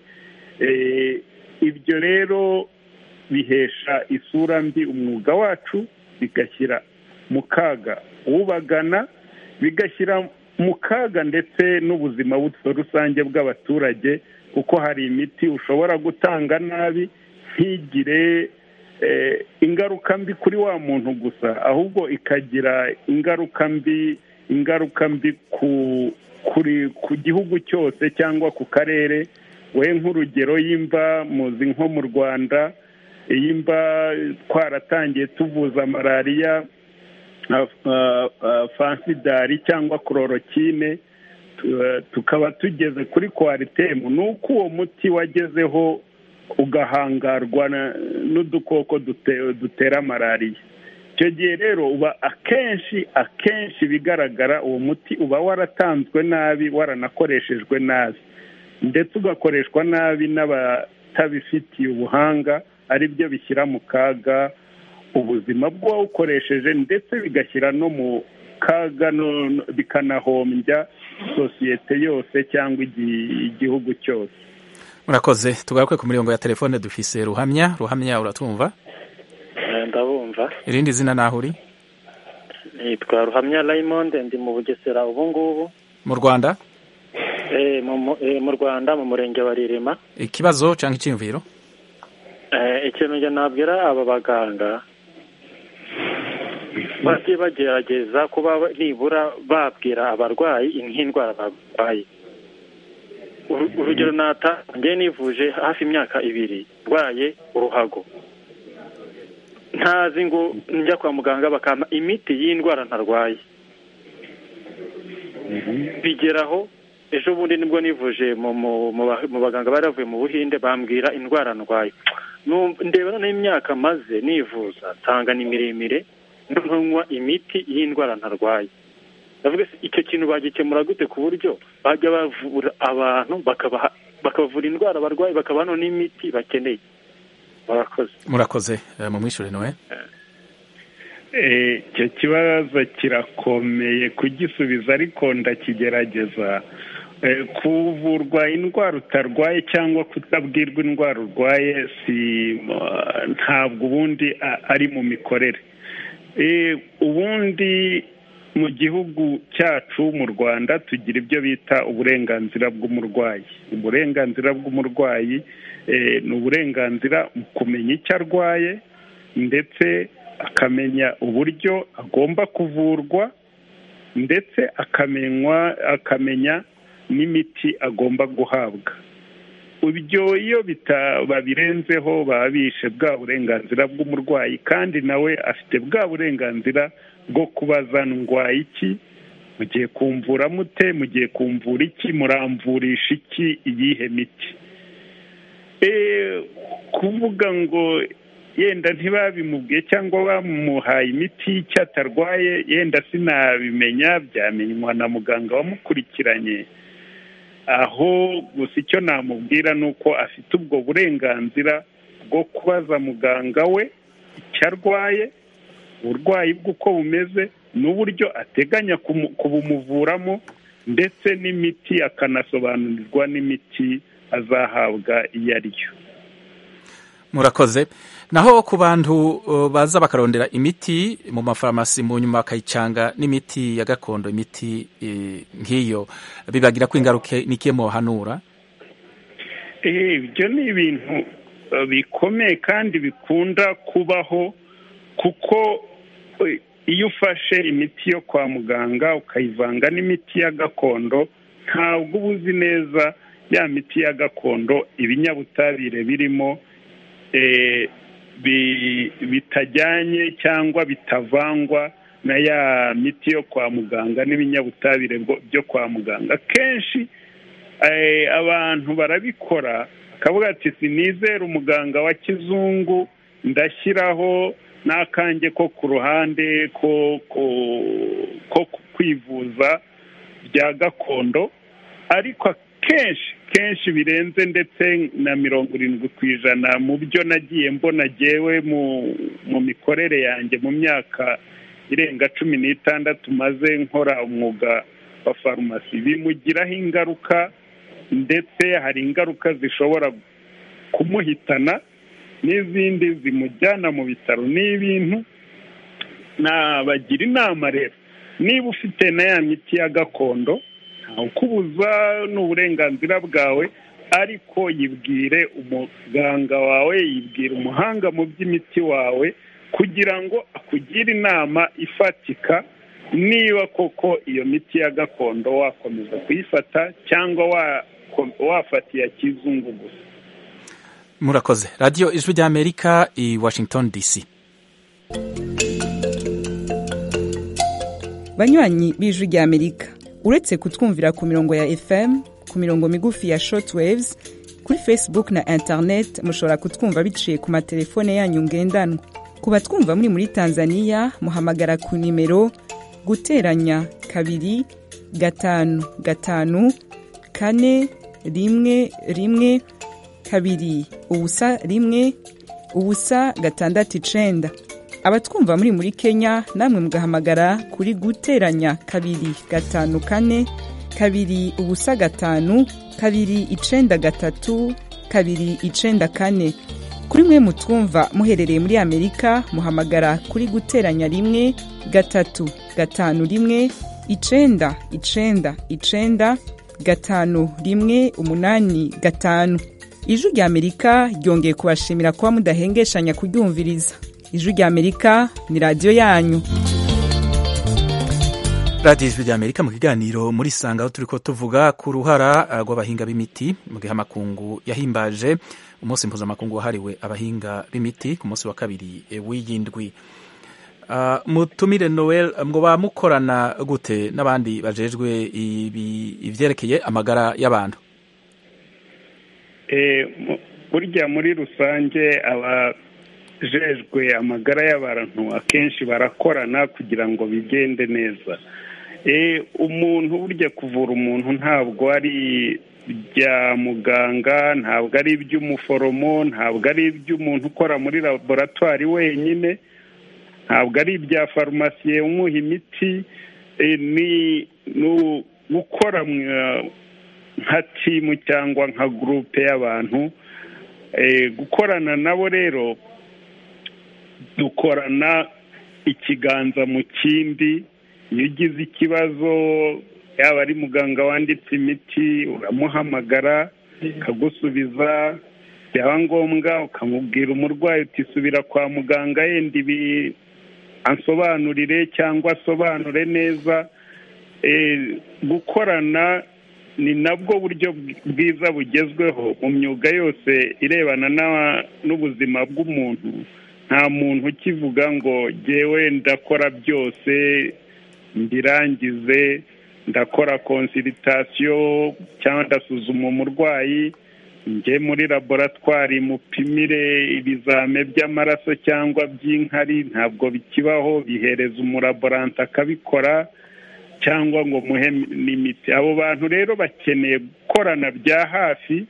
ibyo rero bihesha isura mbi umwuga wacu bigashyira mu kaga ubagana bigashyira mu kaga ndetse n'ubuzima rusange bw'abaturage kuko hari imiti ushobora gutanga nabi ntigire ingaruka mbi kuri wa muntu gusa ahubwo ikagira ingaruka mbi ingaruka mbi ku gihugu cyose cyangwa ku karere we nk'urugero y'imba muzi nko mu rwanda y'imba twaratangiye tuvuza malariya fansidari cyangwa kororokine tukaba tugeze kuri kwaritemu ni uko uwo muti wagezeho ugahangarwa n'udukoko dutera malariya icyo gihe rero uba akenshi akenshi bigaragara uwo muti uba waratanzwe nabi waranakoreshejwe nabi ndetse ugakoreshwa nabi n'abatabifitiye ubuhanga aribyo bishyira mu kaga ubuzima bw'uwawukoresheje ndetse bigashyira no mu kaga bikanahombya sosiyete yose cyangwa igihugu cyose murakoze tugaruke ku mirongo ya telefone dufise ruhamya ruhamya uratumva ndabumva irindi zina naho uri nitwa ruhamya raymond ndi mu bugesera ubu ngubu mu rwanda mu rwanda mu murenge wa ririma ikibazo cyangwa icyiyumviro ikintu njye nabwira aba baganga bajye bagerageza kuba nibura babwira abarwayi nk'indwara barwaye urugero natangiye nivuje hafi imyaka ibiri ndwaye uruhago ntazi ngo njya kwa muganga bakampa imiti y'indwara ntarwaye bigeraho ejo bundi nibwo nivuje mu baganga bari bavuye mu buhinde bambwira indwara ndwaye ndeba noneho imyaka maze nivuza tanga ni miremire noneho nywa imiti y'indwara ntarwaye ndavuga icyo kintu bagikemura gute ku buryo bajya bavura abantu bakabavura indwara barwaye bakabaha n'imiti bakeneye murakoze mu mwishyure nawe icyo kibazo kirakomeye kugisubiza ariko ndakigerageza kuvurwa indwara utarwaye cyangwa kutabwirwa indwara urwaye si ntabwo ubundi ari mu mikorere ubundi mu gihugu cyacu mu rwanda tugira ibyo bita uburenganzira bw'umurwayi uburenganzira bw'umurwayi ni uburenganzira mu kumenya icyo arwaye ndetse akamenya uburyo agomba kuvurwa ndetse akamenywa akamenya n'imiti agomba guhabwa ibyo iyo babirenzeho baba bishe bwa burenganzira bw'umurwayi kandi nawe afite bwa burenganzira bwo kubaza ndwaye iki mugiye kumvura mute mugiye kumvura iki muramvurisha iki iyihe miti kuvuga ngo yenda ntibabimubwiye cyangwa bamuhaye imiti y'icyo atarwaye yenda sinabimenya byamenywa na muganga wamukurikiranye aho gusa icyo namubwira ni uko afite ubwo burenganzira bwo kubaza muganga we icyo arwaye uburwayi bwe uko bumeze n'uburyo ateganya kubumuvuramo ndetse n'imiti akanasobanurirwa n'imiti azahabwa iyo ari yo murakoze naho ku bantu baza bakarondera imiti mu mafarumasi mu nyuma bakayicanga n'imiti ya gakondo imiti nk'iyo bibagira ko ingaruka n'ikiye muhanura ibyo ni ibintu bikomeye kandi bikunda kubaho kuko iyo ufashe imiti yo kwa muganga ukayivanga n'imiti ya gakondo ntabwo uba uzi neza ya miti ya gakondo ibinyabutabire birimo bitajyanye cyangwa bitavangwa na ya miti yo kwa muganga n'ibinyabutabire byo kwa muganga kenshi abantu barabikora bakavuga ati sinizere umuganga wa kizungu ndashyiraho n'akange ko ku ruhande ko kwivuza bya gakondo ariko kenshi kenshi birenze ndetse na mirongo irindwi ku ijana mu byo nagiye mbona agewe mu mikorere yanjye mu myaka irenga cumi n'itandatu maze nkora umwuga wa farumasi bimugiraho ingaruka ndetse hari ingaruka zishobora kumuhitana n'izindi zimujyana mu bitaro ni ibintu nabagira inama rero niba ufite na ya miti ya gakondo kubuza ni uburenganzira bwawe ariko yibwire umuganga wawe yibwire umuhanga mu by'imiti wawe kugira ngo akugire inama ifatika niba koko iyo miti ya gakondo wakomeza kuyifata cyangwa wafata iya kizungu gusa murakoze radiyo ijwi ry'amerika i washington dc banywanyi b'ijwi ry'amerika uretse kutwumvira ku mirongo ya fm ku mirongo migufi ya short waves kuri facebook na internet mushobora kutwumva biciye ku matelefone yanyu ngendanwa ku batwumva muri muri tanzania muhamagara ku nimero guteranya kabiri gatanu gatanu kane rimwe rimwe kabiri ubusa rimwe ubusa gatandatu icenda abatwumva muri muri kenya namwe mugahamagara kuri guteranya kabiri gatanu kane kabiri ubusa gatanu kabiri icenda gatatu kabiri icenda kane kuri mwe mutwumva muherereye muri amerika muhamagara kuri guteranya rimwe gatatu gatanu rimwe icenda icenda icenda gatanu rimwe umunani gatanu ijwi rya amerika ryongeye kubashimira kuba mudahengeshanya kuryumviriza ijwi rya amerika ni radiyo yanyu radiyo ijwi rya amerika mu kiganiro muri sanga aho turi ko tuvuga ku ruhara rw'abahinga b'imiti mu gihe amakungu yahimbaje umunsi mpuzamakungu wahariwe abahinga b'imiti ku munsi wa kabiri w'iy'indwi mutumire noel ngo bamukorana gute n'abandi bajejwe ibyerekeye amagara y'abantu burya muri rusange aba jejwe amagara y'abantu akenshi barakorana kugira ngo bigende neza umuntu burya kuvura umuntu ntabwo ari ibya muganga ntabwo ari iby'umuforomo ntabwo ari iby'umuntu ukora muri laboratwari wenyine ntabwo ari ibya farumasiye umuha imiti ni gukora nka timu cyangwa nka gurupe y'abantu gukorana nabo rero dukorana ikiganza mu kindi iyo ugize ikibazo yaba ari muganga wanditse imiti uramuhamagara akagusubiza byaba ngombwa ukamubwira umurwayi utisubira kwa muganga yenda ibi ansobanurire cyangwa asobanure neza gukorana ni nabwo buryo bwiza bugezweho mu myuga yose irebana n'ubuzima bw'umuntu nta muntu ukivuga ngo ngewe ndakora byose mbirangize ndakora konsiritasiyo cyangwa ndasuzuma umurwayi njye muri laboratwari mupimire ibizame by'amaraso cyangwa by'inkari ntabwo bikibaho bihereza umulaborante akabikora cyangwa ngo muhe n'imiti abo bantu rero bakeneye gukorana bya hafi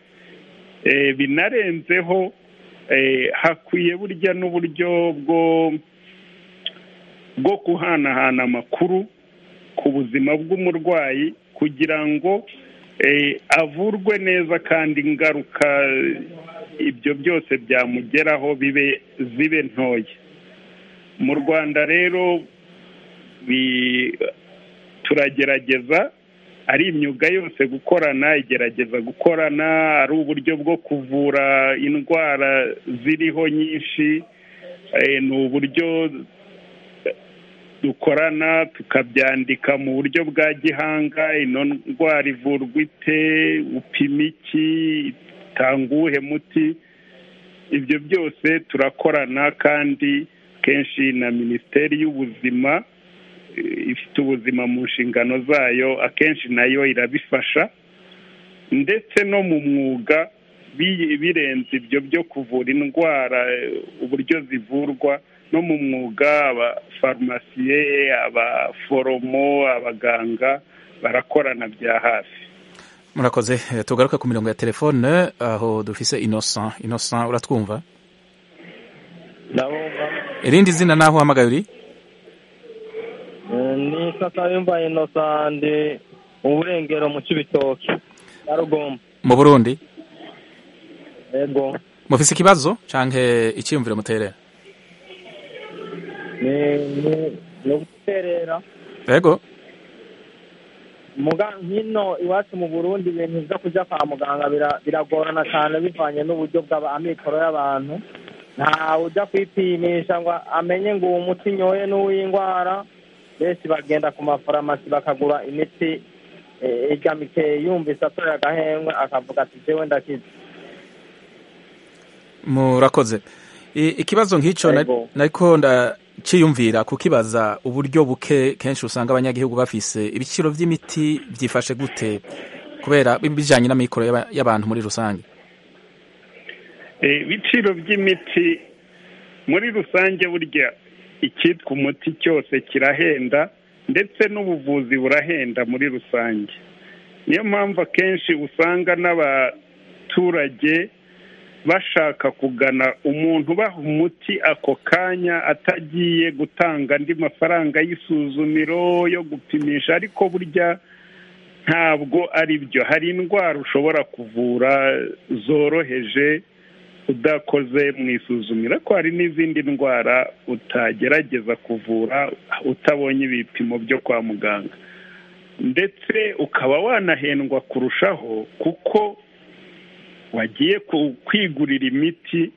binarenzeho hakwiye burya n'uburyo bwo bwo guhanahana amakuru ku buzima bw'umurwayi kugira ngo avurwe neza kandi ingaruka ibyo byose byamugeraho bibe zibe ntoya mu rwanda rero turagerageza ari imyuga yose gukorana igerageza gukorana ari uburyo bwo kuvura indwara ziriho nyinshi ni uburyo dukorana tukabyandika mu buryo bwa gihanga ino ndwara ivurwa ite upima iki itanga uwuhe muti ibyo byose turakorana kandi kenshi na minisiteri y'ubuzima ifite ubuzima mu nshingano zayo akenshi nayo irabifasha ndetse no mu mwuga birenze ibyo byo kuvura indwara uburyo zivurwa no mu mwuga abafarumasiye abaforomo abaganga barakorana bya hafi murakoze tugaruka ku mirongo ya telefone aho dufise innocent innocent uratwumva irindi zina naho uhamagaye uri ni sasa yumva inosande mu burengero mu cy'ibitoki na rugomba mu burundi yego mufise ikibazo canke icyiyumviro muterera ni uguterera yego muga hino iwacu mu burundi ibintu byo kujya kwa muganga bira- biragorana cyane bivanye n'uburyo bw'amikoro y'abantu ntawe ujya kwipimisha ngo amenye ngo uwo muti nyoye n'uw'indwara benshi bagenda ku mafarumasi bakagura imiti eh, irya mikeye yumvise atoye agahengwe akavuga ati jewe ndakize murakoze I- ikibazo nk'icyo na- Yego. nariko ndaciyumvira kukibaza uburyo buke kenshi usanga abanyagihugu bafise ibiciro vy'imiti byifashe gute kubera bijanye n'amikoro y'aba- y'abantu muri rusange Eh, ibiciro by'imiti muri rusange burya icyitwa umuti cyose kirahenda ndetse n'ubuvuzi burahenda muri rusange niyo mpamvu akenshi usanga n'abaturage bashaka kugana umuntu ubaha umuti ako kanya atagiye gutanga andi mafaranga y'isuzumiro yo gupimisha ariko burya ntabwo ari byo hari indwara ushobora kuvura zoroheje udakoze mu isuzumiro ariko hari n'izindi ndwara utagerageza kuvura utabonye ibipimo byo kwa muganga ndetse ukaba wanahendwa kurushaho kuko wagiye ku- kwigurira imiti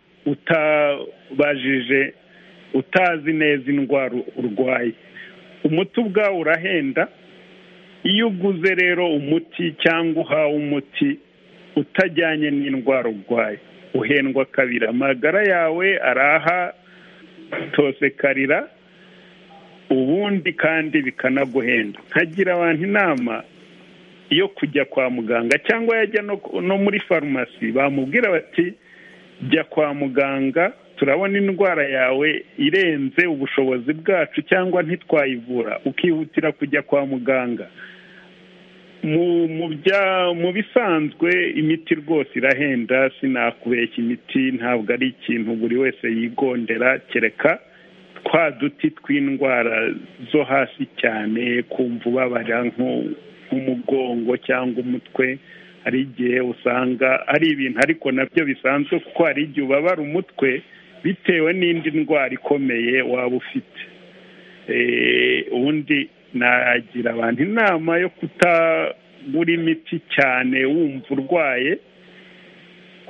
utabajije utazi neza indwara urwaye umuti ubwawo urahenda iyo uguze rero umuti cyangwa uhawe umuti utajyanye n'indwara urwaye uhendwa kabiri amagara yawe araha tosekarira ubundi kandi bikanaguhenda nkagira abantu inama yo kujya kwa muganga cyangwa yajya no, no muri farumasi bamubwira bati jya kwa muganga turabona indwara yawe irenze ubushobozi bwacu cyangwa ntitwayivura ukihutira kujya kwa muganga mu mu bya mu bisanzwe imiti rwose irahenda sinakubeshya imiti ntabwo ari ikintu buri wese yigondera kereka twa duti tw'indwara zo hasi cyane kumva ubabara nko- nk'umugongo cyangwa umutwe hari igihe usanga ari ibintu ariko nabyo bisanzwe kuko hari igihe ubabara umutwe bitewe n'indi ndwara ikomeye waba ufite Eh, ubundi nagira abantu inama yo kutagura imiti cyane wumva urwaye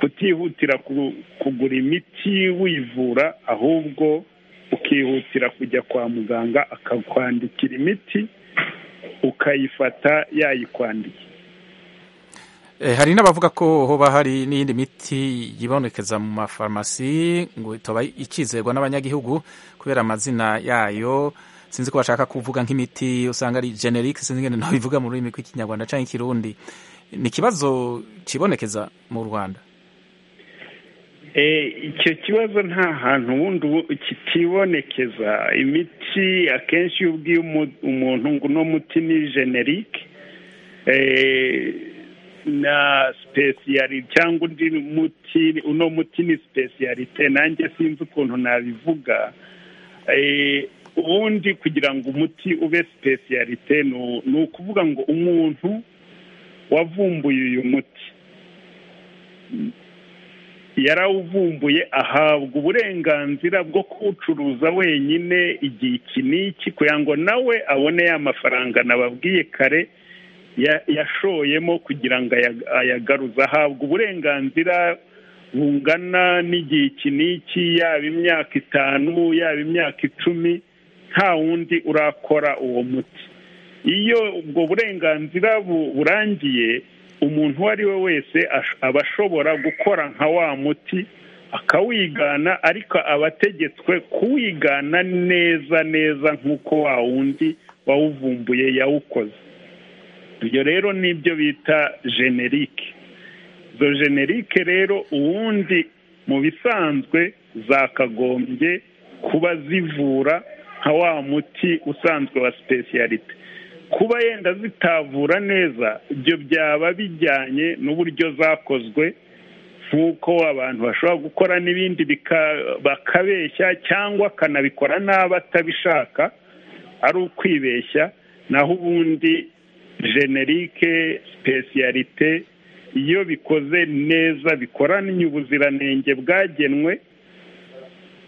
kutihutira ku- kugura imiti wivura ahubwo ukihutira kujya kwa muganga akakwandikira imiti ukayifata yayikwandikiye Eh, hari n'abavuga ko hoba hari n'iyindi miti yibonekeza mu mafarumasi ngo itoba ikizerwa n'abanyagihugu kubera amazina yayo sinzi ko bashaka kuvuga nk'imiti usanga ari generic sinzi ngene nabivuga mu rurimi rw'ikinyarwanda canke ikirundi ni ikibazo cibonekeza mu rwanda Eh, icyo kibazo nta hantu ubundi ubu- kitibonekeza imiti akenshi iyo ubwiye umu- umuntu ngo uno muti ni generike na sipesiyari cyangwa undi muti uno muti ni sipesiyarite nanjye sinzi ukuntu nabivuga Eh, ubundi kugira ngo umuti ube sipesiyalite ni ukuvuga ngo umuntu wavumbuye uyu muti yarawuvumbuye ahabwa uburenganzira bwo kuwucuruza wenyine igihe iki n'iki kugira ngo nawe abone ya mafaranga nababwiye kare ya- yashoyemo kugira ngo aya- ayagaruze ahabwa uburenganzira bungana n'igihe iki n'iki yaba imyaka itanu yaba imyaka icumi nta wundi urakora uwo muti iyo ubwo burenganzira bu- burangiye umuntu uwo ari we wese ash- aba ashobora gukora nka wa muti akawigana ariko aba ategetswe kuwigana neza neza nk'uko wa wundi wawuvumbuye yawukoze ibyo rero ni ibyo bita generike izo generike rero ubundi mu bisanzwe zakagombye kuba zivura nka wa muti usanzwe wa sipesiyalite kuba yenda zitavura neza ibyo byaba bijyanye n'uburyo zakozwe nk'uko abantu bashobora gukora n'ibindi bika- bakabeshya cyangwa akanabikora n'abatabishaka ari ukwibeshya naho ubundi generike sipesiyalite iyo bikoze neza bikoranye ubuziranenge bwagenwe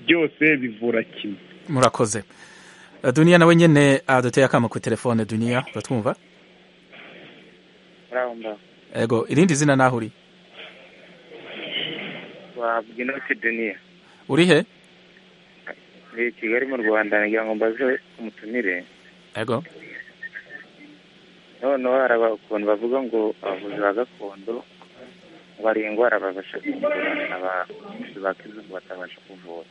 byose bivura kimwe murakoze Eh, duniya nawe nyene aduteye akamo ku telefone duniya uratwumva muraho muraho ego irindi zina naho uri wabwa inoti deniya uri he muri kigali mu rwanda ngira ngo mbaze umutumire ego noneho hari abakuntu bavuga ngo abavuzi ba gakondo bari indwara babasha kuvura abavuzi ba kizungu batabasha kuvura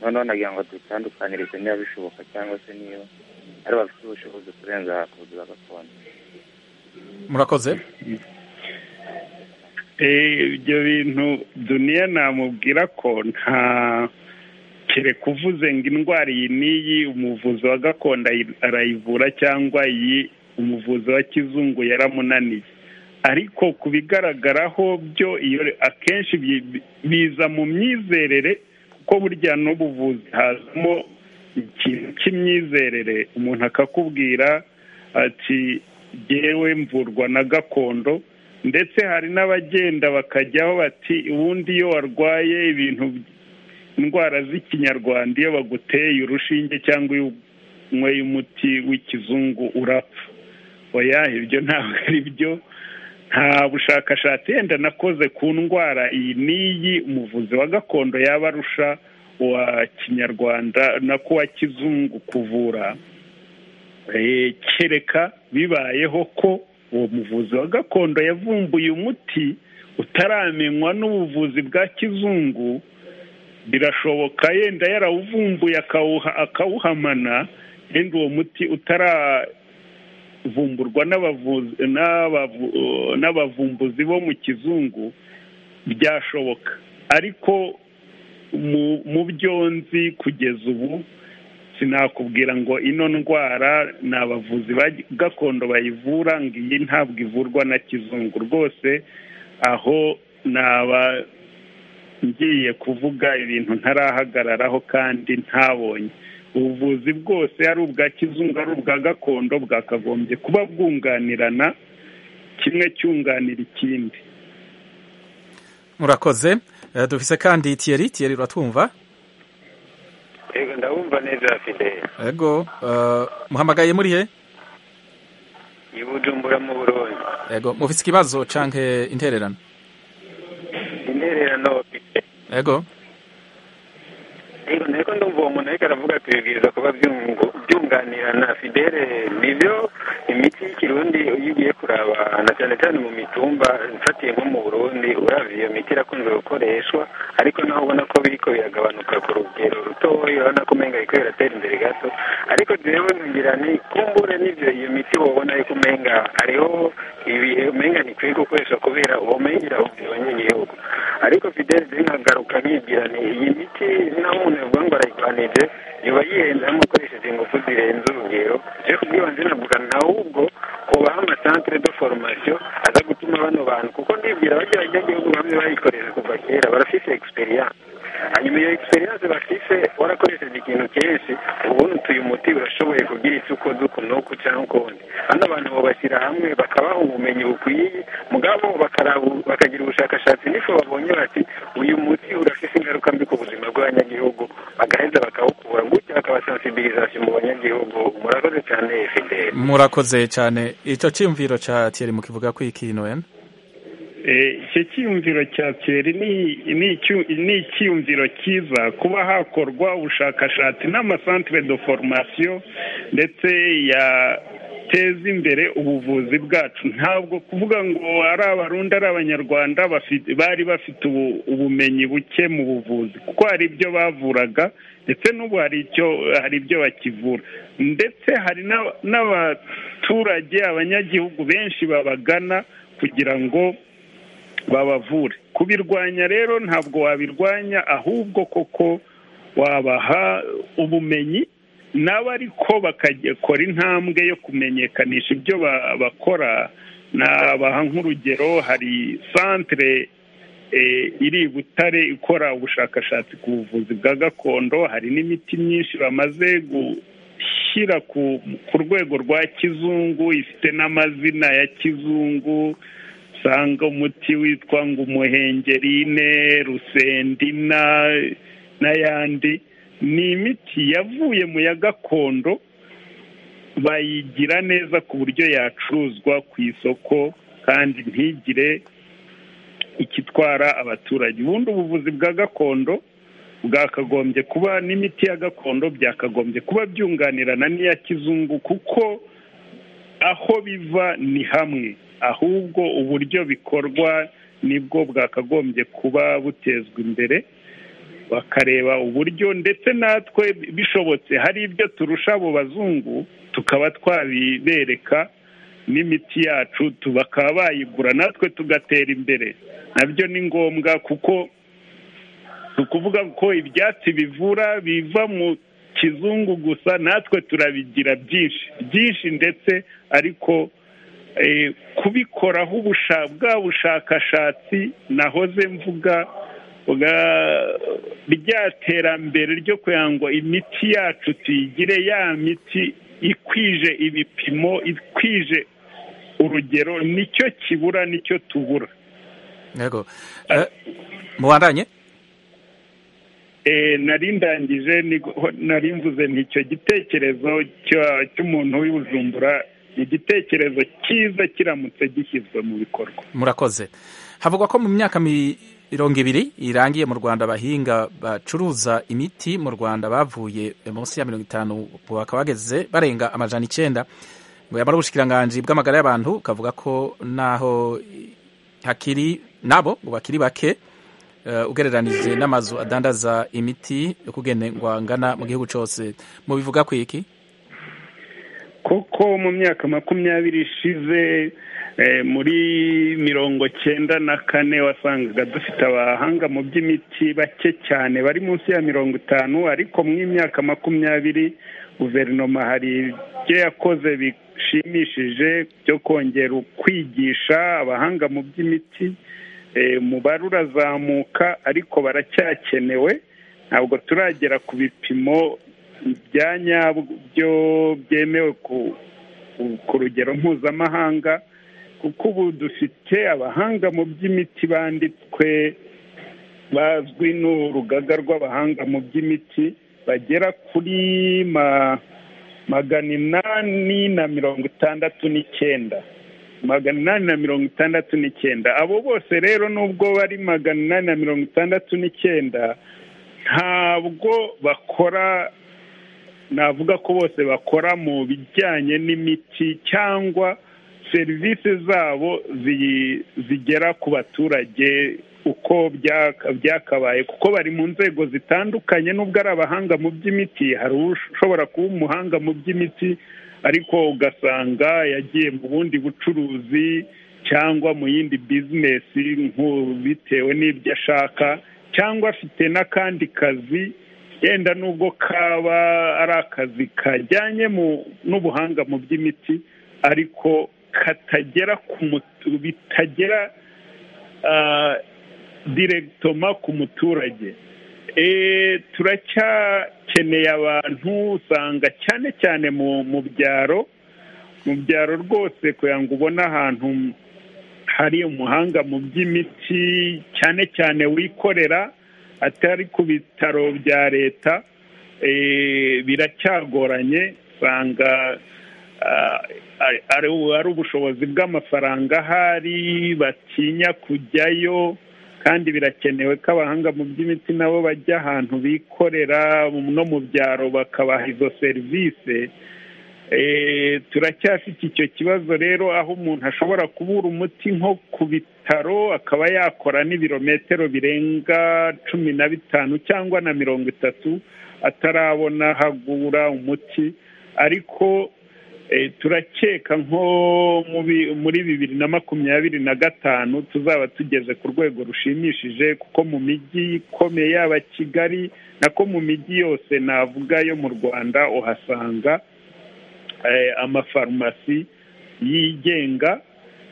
noneho nagira ngo dutandukanyirize niba bishoboka cyangwa se niba ari bafite ubushobozi kurenza abavuzi ba gakondo murakoze Eh, ibyo bintu duniya namubwira ko nta kereka uvuze ngo indwara iyi n'iyi umuvuzi wa gakondo ayi- arayivura cyangwa iyi umuvuzi wa kizungu yaramunaniye ariko ku bigaragaraho byo iyo akenshi bi- biza mu myizerere kuko burya n'ubuvuzi hazamo ikintu cy'imyizerere umuntu akakubwira ati yewe mvurwa na gakondo ndetse hari n'abagenda bakajyaho bati ubundi iyo warwaye ibintu by- indwara z'ikinyarwanda iyo baguteye urushinge cyangwa iyo unyweye umuti w'ikizungu urapfa oya ibyo ntabwo ari byo nta bushakashatsi yenda nakoze ku ndwara iyi n'iyi umuvuzi wa gakondo yaba arusha uwa kinyarwanda nako uwa kizungu kuvura Eh, kereka bibayeho ko uwo muvuzi wa gakondo yavumbuye umuti utaramenywa n'ubuvuzi bwa kizungu birashoboka yenda yarawuvumbuye akawuha- akawuhamana yenda uwo muti utaravumburwa n'abavuzi n'abavu- n'abavumbuzi bo mu kizungu byashoboka ariko mu- mu byo nzi kugeza ubu sinakubwira ngo ino ndwara ni abavuzi ba gakondo bayivura ngo iyi ntabwo ivurwa na kizungu rwose aho naba ngiye kuvuga ibintu ntarahagararaho kandi ntabonye ubuvuzi bwose ari ubwa kizungu ari ubwa gakondo bwakagombye kuba bwunganirana kimwe cyunganira ikindi murakoze Eh, dufise kandi Thierry Thierry uratwumva yego ndabumva neza fide ego eh, muhamagaye muri he i bujumbura mu burundi ego mufise ikibazo canke intererano intererano ego yego nariko ndumva uwo muntu ariko aravuga ati bibwiriza kuba byungu- byunganirana fidele nivyo imiti y'ikirundi iyo ugiye kuraba na cyane cyane mu mitumba mfatiye nko mu burundi uravye iyo miti irakunze gukoreshwa ariko naho ubona ko biriko biragabanuka ku rugero rutoya urabona ko umenga biriko biratera imbere gato ariko jewe ntugira ni kumbure n'ivyo iyo miti wobona yuko umenga hariho ibihe umenga ntikwiye gukoresha kubera uba umengira abanyagihugu ariko fidele jewe nkagaruka nkigira ni iyi miti naho umuntu yavuga ngo arayirwanije yoba yihenda yamukoresheje ingufu zirenze urugero je kubwiba nzi navuga ahubwo kubaha amasantere de foromasiyo aza gutuma bano bantu kuko ndibwira bajya abanyagihugu bamwe bayikoresha kuva kera barafise experience hanyuma iyo egisperiyanse bafise warakoresheje ikintu kenshi ubundi utuye umuti urashoboye kugira icyo ukoze uku n'uku cyangwa ukundi hano abantu babashyira hamwe bakabaha ubumenyi bukwiye mugabo bakarabu- bakagira ubushakashatsi n'ifu babonye bati uyu muti urafise ingaruka mbi ku buzima bw'abanyagihugu bagaheza bakawukura gutya bakabasansibilizasiyo mu banyagihugu murakoze cyane fideli murakoze cyane icyo cyiyumviro cya tiyeri mukivuga ko ikintu wenda Eh, icyo cyiyumviro cya piyeri ni- ni icyu- ni icyiyumviro cyiza kuba hakorwa ubushakashatsi n'amasantere de foromasiyo ndetse yateza imbere ubuvuzi bwacu ntabwo kuvuga ngo ari abarundi ari abanyarwanda bafi- bari bafite ubu- ubumenyi buke mu buvuzi kuko hari ibyo bavuraga ndetse n'ubu hari icyo hari ibyo bakivura ndetse hari n'aba- n'abaturage abanyagihugu benshi babagana kugira ngo babavure kubirwanya rero ntabwo wabirwanya ahubwo koko wabaha ubumenyi nabo ariko bakakora intambwe yo kumenyekanisha ibyo ba- bakora nabaha nk'urugero hari santere eh, iri i butare ikora ubushakashatsi ku buvuzi bwa gakondo hari n'imiti myinshi bamaze gushyira ku ku rwego rwa kizungu ifite n'amazina ya kizungu usanga umuti witwa ngo umuhengerine rusendina n'ayandi ni imiti yavuye mu ya gakondo bayigira neza ku buryo yacuruzwa ku isoko kandi ntigire ikitwara abaturage ubundi ubuvuzi bwa gakondo bwakagombye kuba n'imiti ya gakondo byakagombye kuba byunganirana n'iya kizungu kuko aho biva ni hamwe ahubwo uburyo bikorwa nibwo bwakagombye kuba butezwa imbere bakareba uburyo ndetse natwe bishobotse hari ibyo turusha abo bazungu tukaba twabibereka n'imiti yacu tu- bakaba bayigura natwe tugatera imbere nabyo ni ngombwa kuko ni ukuvuga ko ibyatsi bivura biva mu kizungu gusa natwe turabigira byinshi byinshi ndetse ariko eh, kubikoraho ubusha- bwa bushakashatsi nahoze mvuga bwa- rya terambere ryo kugira ngo imiti yacu tuyigire ya miti ikwije ibipimo ikwije urugero nicyo kibura nicyo tubura yego Eh, mubandanye Eh, nari ndangije niko- nari mvuze nticyo gitekerezo cya- cy'umuntu w'i Bujumbura ni igitekerezo cyiza kiramutse gishyizwe mu bikorwa murakoze havugwa ko mu myaka mirongo ibiri irangiye mu rwanda abahinga bacuruza imiti mu rwanda bavuye munsi ya mirongo itanu ubu bakaba bageze barenga amajana icyenda ngo yamara ubushikiranganji bw'amagara y'abantu kavuga ko naho hakiri nabo ngo bakiri bake eh, ugereranije n'amazu adandaza imiti yo kugendwa ngana mu gihugu cyose mubivuga ku iki kuko mu myaka makumyabiri ishize eh, muri mirongo cyenda na kane wasangaga dufite abahanga mu by'imiti bake cyane bari munsi ya mirongo itanu ariko mu myaka makumyabiri guverinoma hari ibyo yakoze bishimishije byo kongera kwigisha abahanga mu by'imiti Eh, umubare urazamuka ariko baracyakenewe ntabwo turagera ku bipimo bya nyabyo byemewe ku- ku- ku rugero mpuzamahanga kuko ubu dufite abahanga mu by'imiti banditswe bazwi n'urugaga rw'abahanga mu by'imiti bagera kuri ma- magana inani na mirongo itandatu n'icyenda magana inani na mirongo itandatu n'icyenda abo bose rero nubwo bari magana inani na mirongo itandatu n'icyenda ntabwo bakora navuga ko bose bakora mu bijyanye n'imiti cyangwa serivisi zabo zi- zigera ku baturage uko byaka- byakabaye kuko bari mu nzego zitandukanye n'ubwo ari abahanga mu by'imiti hari ushobora kuba umuhanga mu by'imiti ariko ugasanga yagiye mu bundi bucuruzi cyangwa mu yindi bizinesi nk'u- bitewe n'ibyo ashaka cyangwa afite n'akandi kazi yenda nubwo kaba ari akazi kajyanye mu- n'ubuhanga mu by'imiti ariko katagera ku mutu- bitagera ah, diregitoma ku muturage turacyakeneye abantu usanga cyane cyane mu byaro mu byaro rwose kugira ngo ubone ahantu hari umuhanga mu by'imiti cyane cyane wikorera atari ku bitaro bya leta biracyagoranye usanga ari ubushobozi bw'amafaranga ahari batinya kujyayo kandi birakenewe ko abahanga mu by'imiti nabo bajya ahantu bikorera no mu byaro bakabaha izo serivisi turacyafite icyo kibazo rero aho umuntu ashobora kubura umuti nko ku bitaro akaba yakora n'ibirometero birenga cumi na bitanu cyangwa na mirongo itatu atarabona hagura umuti ariko turakeka nko muri bibiri na makumyabiri na gatanu tuzaba tugeze ku rwego rushimishije kuko mu mijyi ikomeye yaba kigali nako mu mijyi yose navuga yo mu rwanda uhasanga amafarumasi yigenga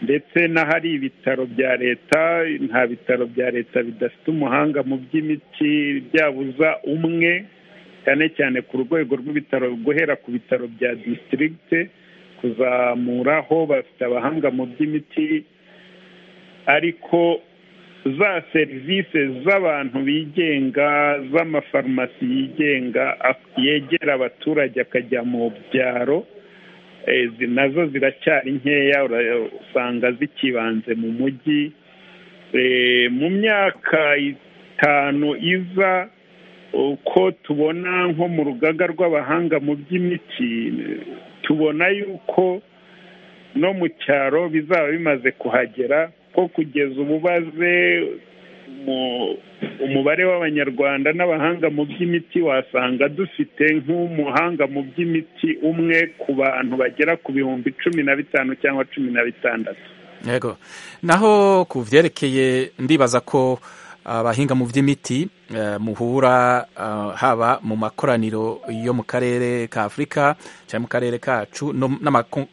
ndetse n'ahari ibitaro bya leta nta bitaro bya leta bidafite umuhanga mu by'imiti byabuza umwe cyane cyane ku rwego rw'ibitaro guhera ku bitaro bya disitirigite kuzamuraho bafite abahanga mu by'imiti ariko za serivisi z'abantu bigenga z'amafarumasi yigenga yegera abaturage akajya mu byaro nazo ziracyari nkeya usanga zikibanze mu mujyi mu myaka itanu iza uko tubona nko mu rugaga rw'abahanga mu by'imiti tubona yuko no mu cyaro bizaba bimaze kuhagera ko kugeza ubu baze umubare w'abanyarwanda n'abahanga mu by'imiti wasanga dufite nk'umuhanga mu by'imiti umwe ku bantu bagera ku bihumbi cumi na bitanu cyangwa cumi na bitandatu yego naho ku byerekeye ndibaza ko abahinga mu by'imiti muhura haba mu makoraniro yo mu karere ka afurika cyangwa mu karere kacu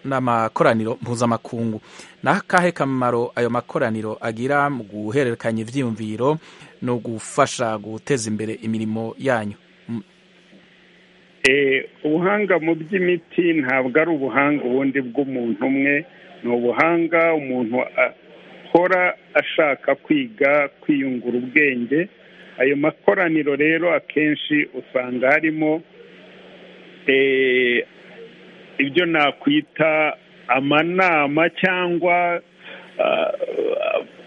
n'amakoraniro mpuzamakungu ni akahe kamaro ayo makoraniro agira mu guhererekanya ibyiyumviro no gufasha guteza imbere imirimo yanyu ubuhanga mu by'imiti ntabwo ari ubuhanga ubundi bw'umuntu umwe ni ubuhanga umuntu akora ashaka kwiga kwiyungura ubwenge ayo makoraniro rero akenshi usanga harimo ibyo nakwita amanama cyangwa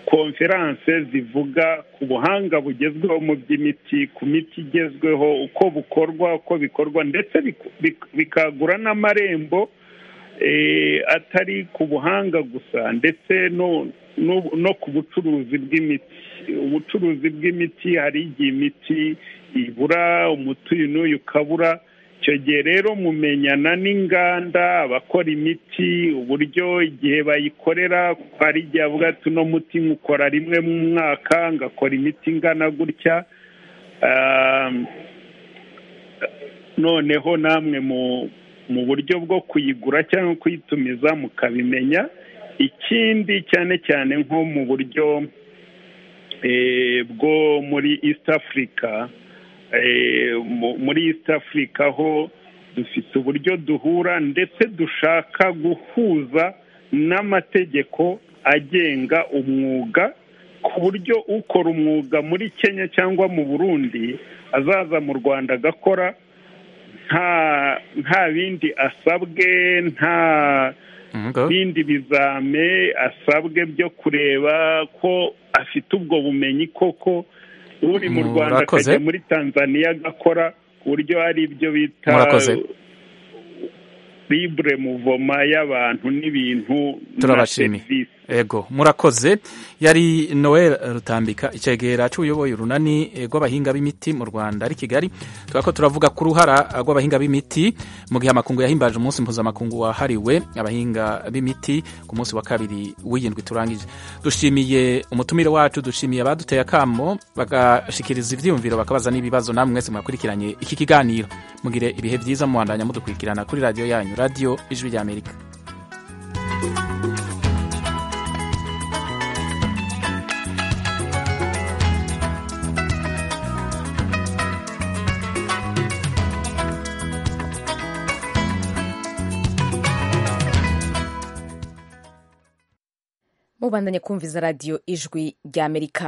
konferanse zivuga ku buhanga bugezweho mu by'imiti ku miti igezweho uko bukorwa uko bikorwa ndetse bikagura n'amarembo atari ku buhanga gusa ndetse no no ku bucuruzi bw'imiti ubucuruzi bw'imiti hari igihe imiti ibura umuti uyu n'uyu ukabura icyo gihe rero mumenyana n'inganda abakora imiti uburyo igihe bayikorera hari igihe avuga ati uno muti nkukora rimwe mu mwaka ngakora imiti ingana gutya noneho namwe mu buryo bwo kuyigura cyangwa kuyitumiza mukabimenya ikindi cyane cyane nko mu buryo bwo muri east africa muri east africa ho dufite uburyo duhura ndetse dushaka guhuza n'amategeko agenga umwuga ku buryo ukora umwuga muri kenya cyangwa mu burundi azaza mu rwanda agakora nta bindi asabwe nta bindi bizame asabwe byo kureba ko afite ubwo bumenyi koko uri mu rwanda akajya muri tanzania agakora ku buryo ari ibyo bita libure muvoma y'abantu n'ibintu na serivisi ego murakoze yari noel rutambika icyegera cy'ubuyoboye urunani rw'abahinga b'imiti mu rwanda ari kigali ko turavuga ku ruhara rw'abahinga b'imiti mu gihe amakungu yahimbaje umunsi mpuzamakungu wahariwe abahinga b'imiti ku munsi wa kabiri w'iyindwi turangije dushimiye umutumire wacu dushimiye abaduteye akamo bagashikiriza ibyiyumviro bakabaza n'ibibazo namwe mwese mwakurikiranye iki kiganiro mugire ibihe byiza muhandanya mudukurikirana kuri radiyo yanyu radiyo ijwi ry'amerika mubandanye kumviza radiyo ijwi ry'amerika